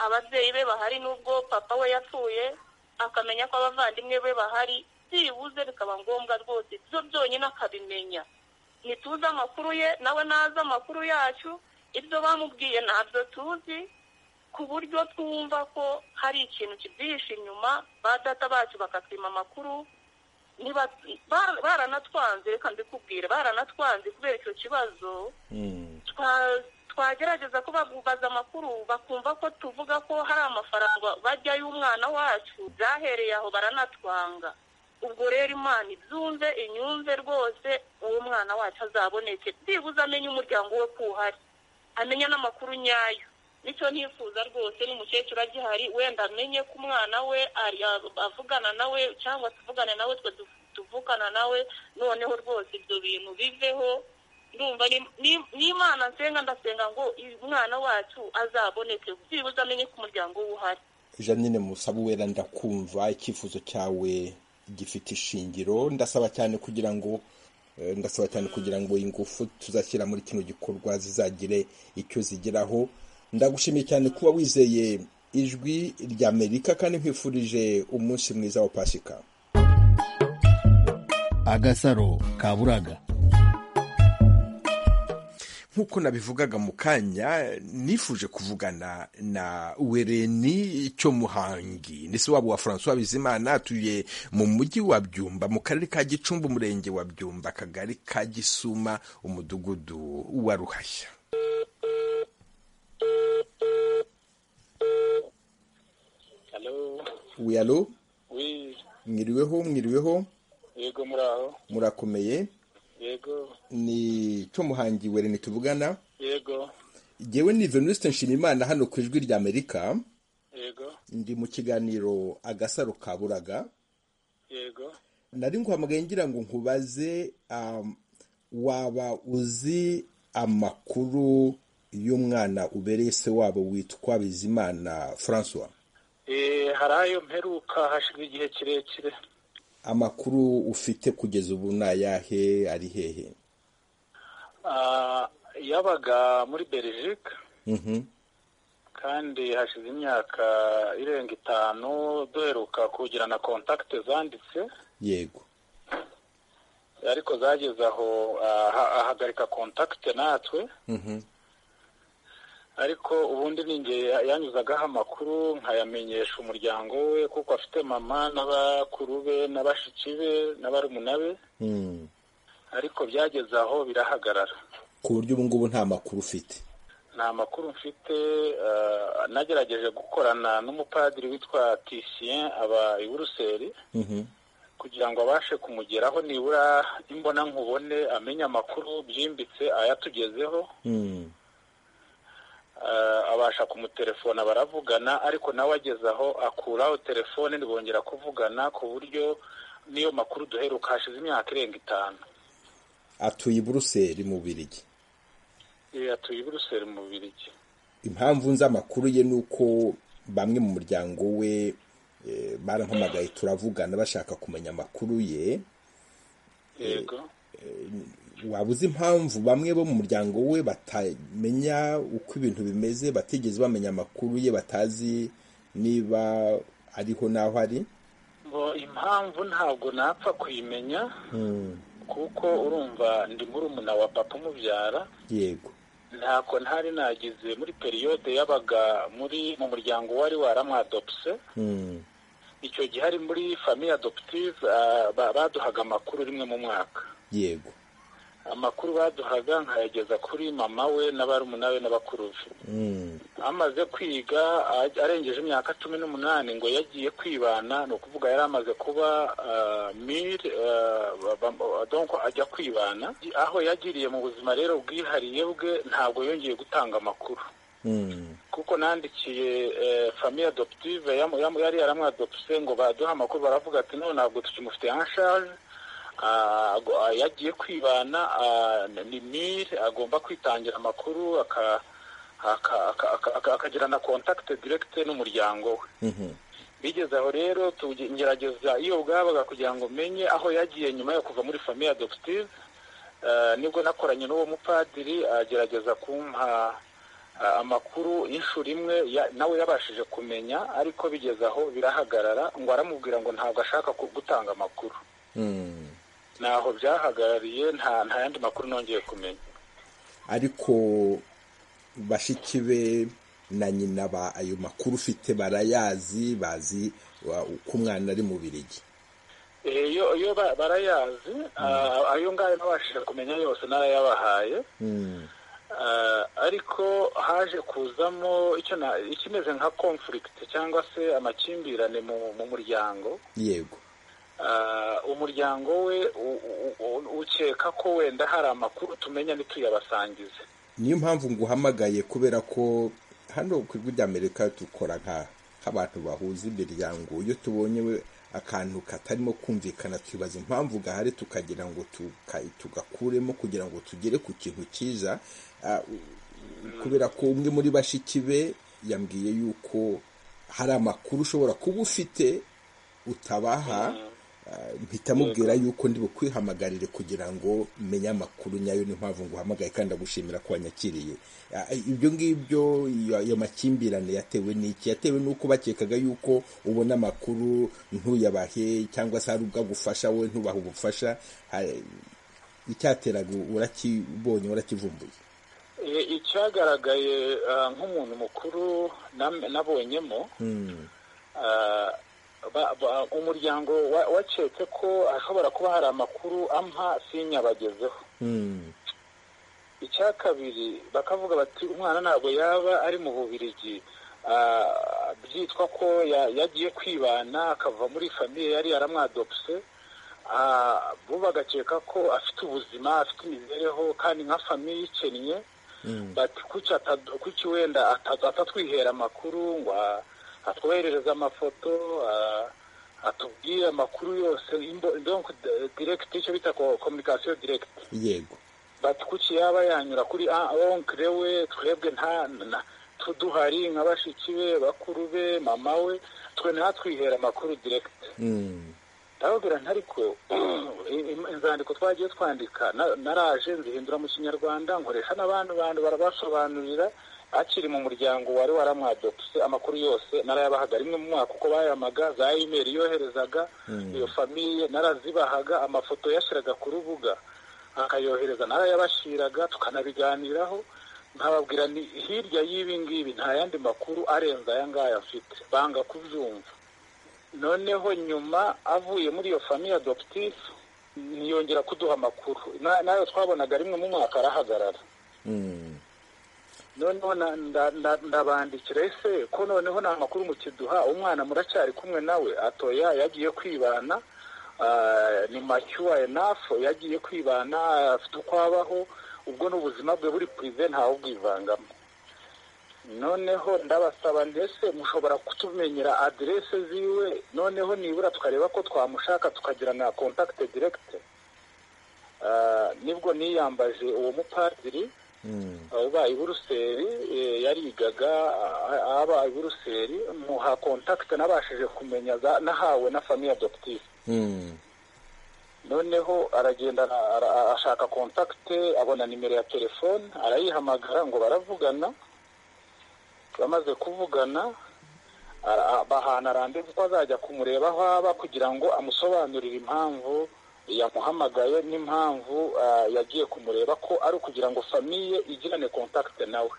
ababyeyi be bahari n'ubwo papa we yapfuye akamenya ko abavandimwe be bahari byibuze bikaba ngombwa rwose byo byonyine akabimenya ntituzi amakuru ye nawe nazi amakuru yacu ibyo bamubwiye ntabyo tuzi ku buryo twumva ko hari ikintu kibyihishe inyuma ba data bacu bakatwima amakuru niba baranatwanze reka mbikubwire baranatwanze kubera icyo kibazo twagerageza ko bagubaza amakuru bakumva ko tuvuga ko hari amafaranga bajya y'umwana wacu byahereye aho baranatwanga ubwo rero imana ibyumve inyumve rwose uwo mwana wacu azaboneke byibuze amenye umuryango we ko uhari amenya n'amakuru nyayo nicyo ntifuza rwose n'umukecuru agihari wenda amenye ko umwana we avugana nawe cyangwa tuvugane nawe twe tuvugana nawe noneho rwose ibyo bintu biveho ndumva n'imana nsenga ndasenga ngo umwana wacu azaboneke byibuze amenye ko umuryango we uhari janine musaba uwera ndakumva icyifuzo cyawe gifite ishingiro ndasaba cyane kugira ngo ndasaba cyane kugira ngo ingufu tuzashyira muri kino gikorwa zizagire icyo zigeraho ndagushimiye cyane kuba wizeye ijwi rya amerika kandi nkwifurije umunsi mwiza wa pasika agasaro kaburaga nk'uko nabivugaga mu kanya nifuje kuvugana na wereni cyo muhangi ndetse wabo wa francois bizimana atuye mu mujyi wa byumba mu karere ka gicumbi umurenge wa byumba akagari ka gisuma umudugudu wa ruhashya wiyalo mwiriweho mwiriweho yego muraho murakomeye yego ni cyo muhangi wereni tuvugana yego ngewe ni venuste nshimimana hano ku ijwi rya amerika yego ndi mu kiganiro agasaro kaburaga yego nari nguhamagaye ngira ngo nkubaze um, waba uzi amakuru y'umwana ubereye se wabo witwa bizimana francois Eh, hari ayo mperuka hashize igihe kirekire amakuru ufite kugeza ubu ni ayahe ari hehe Ah, yabaga muri belgique Mhm. kandi hashize imyaka irenga itanu duheruka kugirana kontakite zanditse yego ariko zageze aho aha- ahagarika kontakite natwe Mhm. ariko ubundi ningeye yanyuzagaho amakuru nkayamenyesha umuryango we kuko afite mama n'abakuru be n'abashiki be n'abarumuna be Mm. ariko byageze aho birahagarara ku buryo ubu ngubu nta makuru ufite nta makuru mfite ah, nagerageje gukorana n'umupadiri witwa tisien aba i buruseli Mhm. kugira ngo abashe kumugeraho nibura imbona nkubone amenye amakuru byimbitse ayatugezeho Mm. Ah, abasha kumutelefona baravugana ariko nawe ageze aho akuraho telefone ntibongera kuvugana ku buryo niyo makuru duheruka hashize imyaka irenga itanu atuye i buruseli mu birigi Eh, atuye i buruseli mu bubirigi impamvu nzi amakuru ye ni uko bamwe mu muryango we eh, barampamagaye turavugana bashaka kumenya amakuru ye yego waba uzi impamvu bamwe bo mu muryango we batamenya uko ibintu bimeze batigeze bamenya amakuru ye batazi niba ariho n'aho ari Bo, impamvu ntabwo napfa kuyimenya Mm, kuko urumva ndi murumuna wa papa umubyara yego ntako ntari nagize muri periyode yabaga muri mu muryango wari waramwadopse Mm, icyo gihe ari muri famiye adoptive baduhaga amakuru rimwe mu mwaka yego amakuru baduhaga nkayageza kuri mama we n'abarumuna be n'abakuru be Mm, amaze kwiga a- arengeje imyaka cumi n'umunani ngo yagiye kwibana ni ukuvuga yari amaze kuba mire donko ajya kwibana aho yagiriye mu buzima rero bwihariye bwe ntabwo yongeye gutanga amakuru mm, kuko nandikiye eh, famiye adoptive yamu- yamu- yari yaramwadopse ngo baduha amakuru baravuga ati no ntabwo tukimufite anshaje Ah, ago- ah, yagiye kwibana ah, ni mire agomba kwitangira amakuru aka- akagira na kontakite direkite n'umuryango we bigeze aho rero tugerageza iyo bwabaga kugira ngo menye aho yagiye nyuma yo kuva muri famiye adoptive nibwo nakoranye n'uwo mupadiri agerageza kumpa amakuru inshuro imwe nawe yabashije kumenya ariko bigeze aho birahagarara ngo aramubwira ngo ntabwo ashaka gutanga amakuru ntaho byahagarariye nta yandi makuru nongeye kumenya ariko bashiki be na nyina ba ayo makuru ufite barayazi bazi uko umwana ari mu birigi iyo barayazi ayo ngayo nabashije kumenya yose narayabahaye ariko haje kuzamo ikimeze nka konfurigiti cyangwa se amakimbirane mu muryango yego umuryango we ukeka ko wenda hari amakuru tumenya ntituyabasangize niyo mpamvu nguhamagaye kubera ko hano ku ijwi ry'amerika dukora nk'abantu bahuza imiryango iyo tubonye akantu katarimo kumvikana twibaza impamvu gahari tukagira ngo tugakuremo kugira ngo tugere ku kintu cyiza kubera ko umwe muri bashiki be yambwiye yuko hari amakuru ushobora kuba ufite utabaha mpita mubwira yuko ndi bukwihamagarire kugira ngo menye amakuru nyayo ni mpamvu nguhamagaye kandi agushimira ko wanyakiriye ibyo ngibyo ayo makimbirane yatewe n'iki yatewe n'uko bakekaga yuko ubona amakuru ntuyabahe cyangwa se hari ubwo agufasha wowe ntubahe ubufasha icyateraga urakibonye urakivumbuye icyagaragaye nk'umuntu mukuru nabonyemo umuryango wacetse ko hashobora kuba hari amakuru ampa sinyabagezeho icya kabiri bakavuga bati umwana ntabwo yaba ari mu bubirigi byitwa ko yagiye kwibana akava muri famiye yari yaramwadopse bo bagakeka ko afite ubuzima afite imibereho kandi nka famiye ikennye bati kuki wenda atatwihera amakuru ngo atwoherereza amafoto atubwire amakuru yose direkiti icyo bita kominikasiyo direkiti yego bati kuki yaba yanyura kuri onkire we twebwe nta tuduhari nka bashiki be bakuru be mama we twe ntatwihera amakuru direkiti ndababwira ntariko inzandiko twagiye twandika naraje nzihindura mu kinyarwanda nkoresha n'abandi bantu barabasobanurira akiri mu muryango wari waramwadopse amakuru yose narayabahaga rimwe mu mwaka uko bayamaga za imeri yoherezaga iyo famiye narazibahaga amafoto yashyiraga ku rubuga akayohereza narayabashyiraga tukanabiganiraho nkababwira ni hirya y'ibi ngibi nta yandi makuru arenze aya ngaya afite banga kubyumva noneho nyuma avuye muri iyo famiye adoptive ntiyongera kuduha amakuru nayo twabonaga rimwe mu mwaka arahagarara noneho ndabandikira ese ko noneho nta makuru mukiduha umwana muracyari kumwe nawe atoya yagiye kwibana ni macyuwa enafu yagiye kwibana afite uko abaho ubwo n'ubuzima bwe buri purive ntawe ubwivangamo noneho ndabasaba ndetse mushobora kutumenyera aderese ziwe noneho nibura tukareba ko twamushaka tukagirana kontakite direkite nibwo niyambaje uwo mupadiri ubaye buruseli yarigaga abaye buruseli muha kontakite nabashije kumenya nahawe na famiye adoptive noneho aragenda ashaka kontakite abona nimero ya telefone arayihamagara ngo baravugana bamaze kuvugana bahana randevu ko azajya kumureba aho aba kugira ngo amusobanurire impamvu yamuhamagaye n'impamvu yagiye kumureba ko ari ukugira ngo famiye igirane kontakite nawe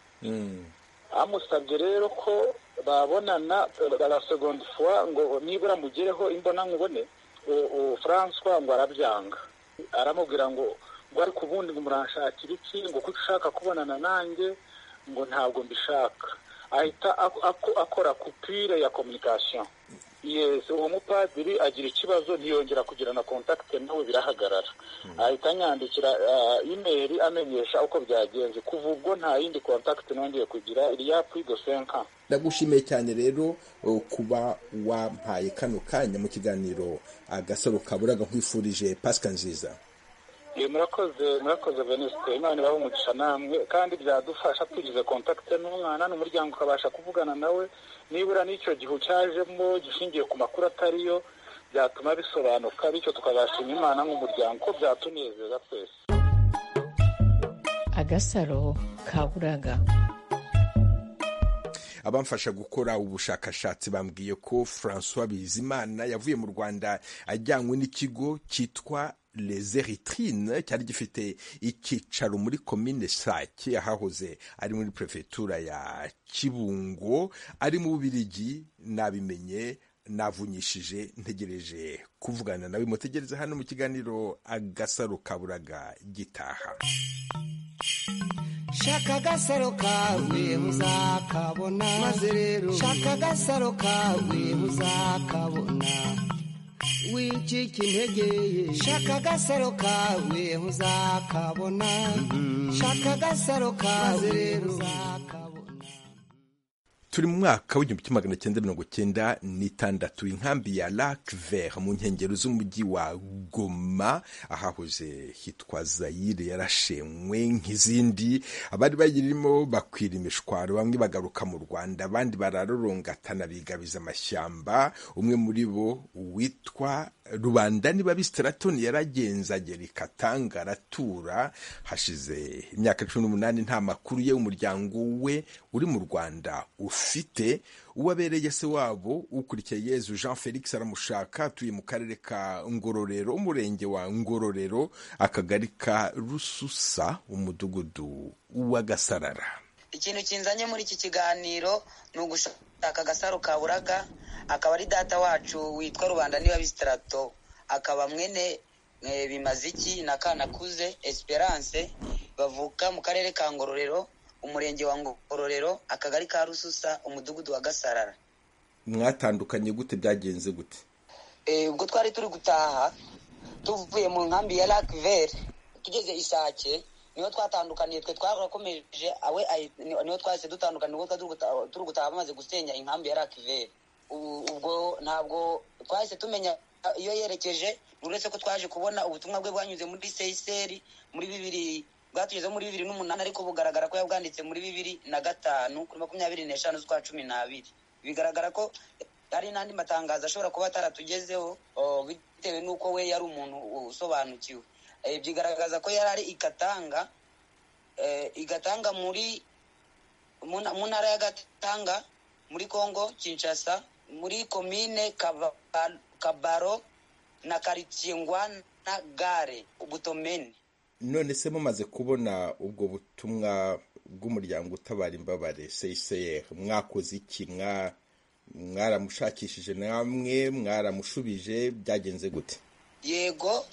amusabye rero ko babonana la segonde fuwa ngo nibura mugereho imbona nkubone François ngo arabyanga aramubwira ngo ngo ariko ubundi ngo muranshakira iki ngo kuko ushaka kubonana nanjye ngo ntabwo mbishaka ahita akora kupire ya kominikasiyo yesi uwo mupadiri agira ikibazo ntiyongera kugirana kontakite nawe birahagarara ahita anyandikira imeri amenyesha uko byagenze kuva ubwo nta yindi kontakite nongeye kugira iriya purido senka ndagushimiye cyane rero kuba wampaye kano kanya mu kiganiro agasaro kaburaga nkwifurije pasika nziza murakoze murakoze venisite imana ibahe umugisha namwe kandi byadufasha tugize kontakite n'umwana n'umuryango ukabasha kuvugana nawe nibura n'icyo gihe cyajemo gishingiye ku makuru atariyo byatuma bisobanuka bityo tukabashima imana nk'umuryango ko byatunezeza twese agasaro ka buraga abamfasha gukora ubushakashatsi bambwiye ko francois bizimana yavuye mu rwanda ajyanywe n'ikigo cyitwa les eritrines cyari gifite icyicaro muri komine sake ahahoze ari muri perefegitura ya kibungo ari mu bubirigi nabimenye navunyishije ntegereje kuvugana nawe mutegereze hano mu kiganiro agasaro kaburaga gitaha shaka agasaro kawe muzakabona maze rero shaka agasaro kawe muzakabona wicike integeye shaka agasaro kawe muzakabona shaka agasaro kawe rero turi mu mwaka w'igihumbi kimwe magana cyenda mirongo cyenda n'itandatu inkambi ya lac vert mu nkengero z'umujyi wa goma ahahoze hitwa zayire yarashenywe nk'izindi abari bayirimo bakwira imishwaro bamwe bagaruka mu rwanda abandi bararororongatana bigabiza amashyamba umwe muri bo witwa rubanda niba bisitaratoni yaragenza agera ikatanga aratura hashize imyaka cumi n'umunani nta makuru ye umuryango we uri mu rwanda ufite uwabereye se wabo ukurikiye yezu jean felix aramushaka atuye mu karere ka ngororero umurenge wa ngororero akagari ka rususa umudugudu w'agasarara ikintu kinzanye muri iki kiganiro ni ugushaka agasaro kaburaga akaba ari data wacu witwa rubanda niba bisitarato akaba mwene bimaziki na kanakuze esperance bavuka mu karere ka ngororero umurenge wa ngororero akagari ka rususa umudugudu wa gasarara mwatandukanye gute byagenze gute ubwo twari turi gutaha tuvuye mu nkambi ya lakiveri tugeze isake niho twatandukaniye twe twarakomeje awe niho twahise dutandukana ubwo turi gutaha bamaze gusenya inkambi ya lakiveri ubwo ntabwo twahise tumenya iyo yerekeje uretse ko twaje kubona ubutumwa bwe bwanyuze muri seyiseri muri bibiri bwatugeze muri bibiri n'umunani ariko bugaragara ko yabwanditse muri bibiri na gatanu kuri makumyabiri n'eshanu z'ukwa cumi n'abiri bigaragara ko hari n'andi matangazo ashobora kuba ataratugezeho bitewe n'uko we yari umuntu usobanukiwe byigaragaza ko yari ari igatanga igatanga muri mu ntara ya gatanga muri congo kinshasa muri komine kabaro na karitsiye ngwana gare ubutomeni none se mumaze kubona ubwo butumwa bw'umuryango utabara imbabare CCR mwakoze iki mwaramushakishije namwe mwaramushubije byagenze gute yego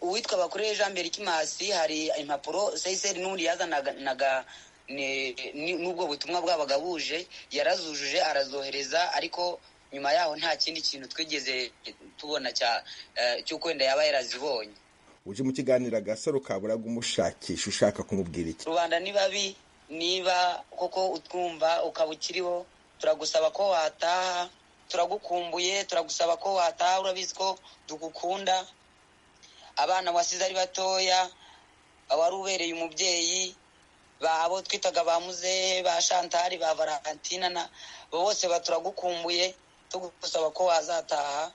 uwitwa bakoreye jean berikimasi hari impapuro CCR n'ubundi yazanaga n'ubwo butumwa bwabaga buje yarazujuje arazohereza ariko nyuma yaho nta kindi kintu twigeze tubona cy'uko wenda yaba yarazibonye uje mu kiganiro agasaro kaburaga umushakisha ushaka kumubwira iki rubanda ni babi niba koko utwumva ukaba ukiriho turagusaba ko wataha turagukumbuye turagusaba ko wataha urabizi ko dugukunda abana wasize ari batoya wari ubereye umubyeyi abo twitaga ba muzehe ba shantari ba varantina bose baturagukumbuye tugusaba ko wazataha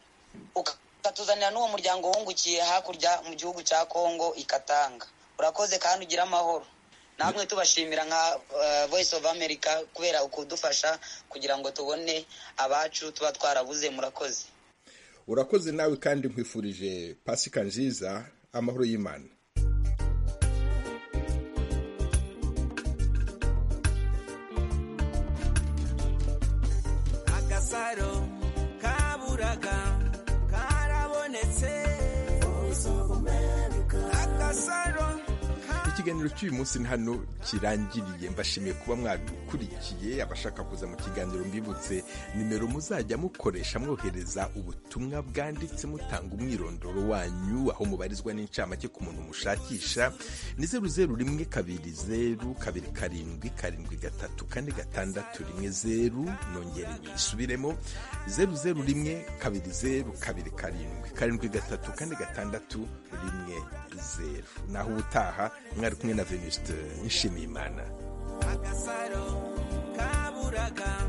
ukatuzanira n'uwo muryango wungukiye hakurya mu gihugu cya kongo ikatanga urakoze kandi ugira amahoro namwe tubashimira nka voice of america kubera ukudufasha kugira ngo tubone abacu tuba twarabuze murakoze urakoze nawe kandi nkwifurije pasika nziza amahoro y'imana agasaro kaburaga ikiganiro cy'uyu munsi ni hano kirangiriye mbashimiye kuba mwadukurikiye abashaka kuza mu kiganiro mbibutse nimero muzajya mukoresha mwohereza ubutumwa bwanditse mutanga umwirondoro wanyu aho mubarizwa n'incamake ku muntu mushakisha ni zeru zeru rimwe kabiri zeru kabiri karindwi karindwi gatatu kane gatandatu rimwe zeru nongere nyisubiremo zeru zeru rimwe kabiri zeru kabiri karindwi karindwi gatatu kane gatandatu rimwe zeru naho ubutaha mwari kumwe na venuste nshimiyimana agasaro kaburaga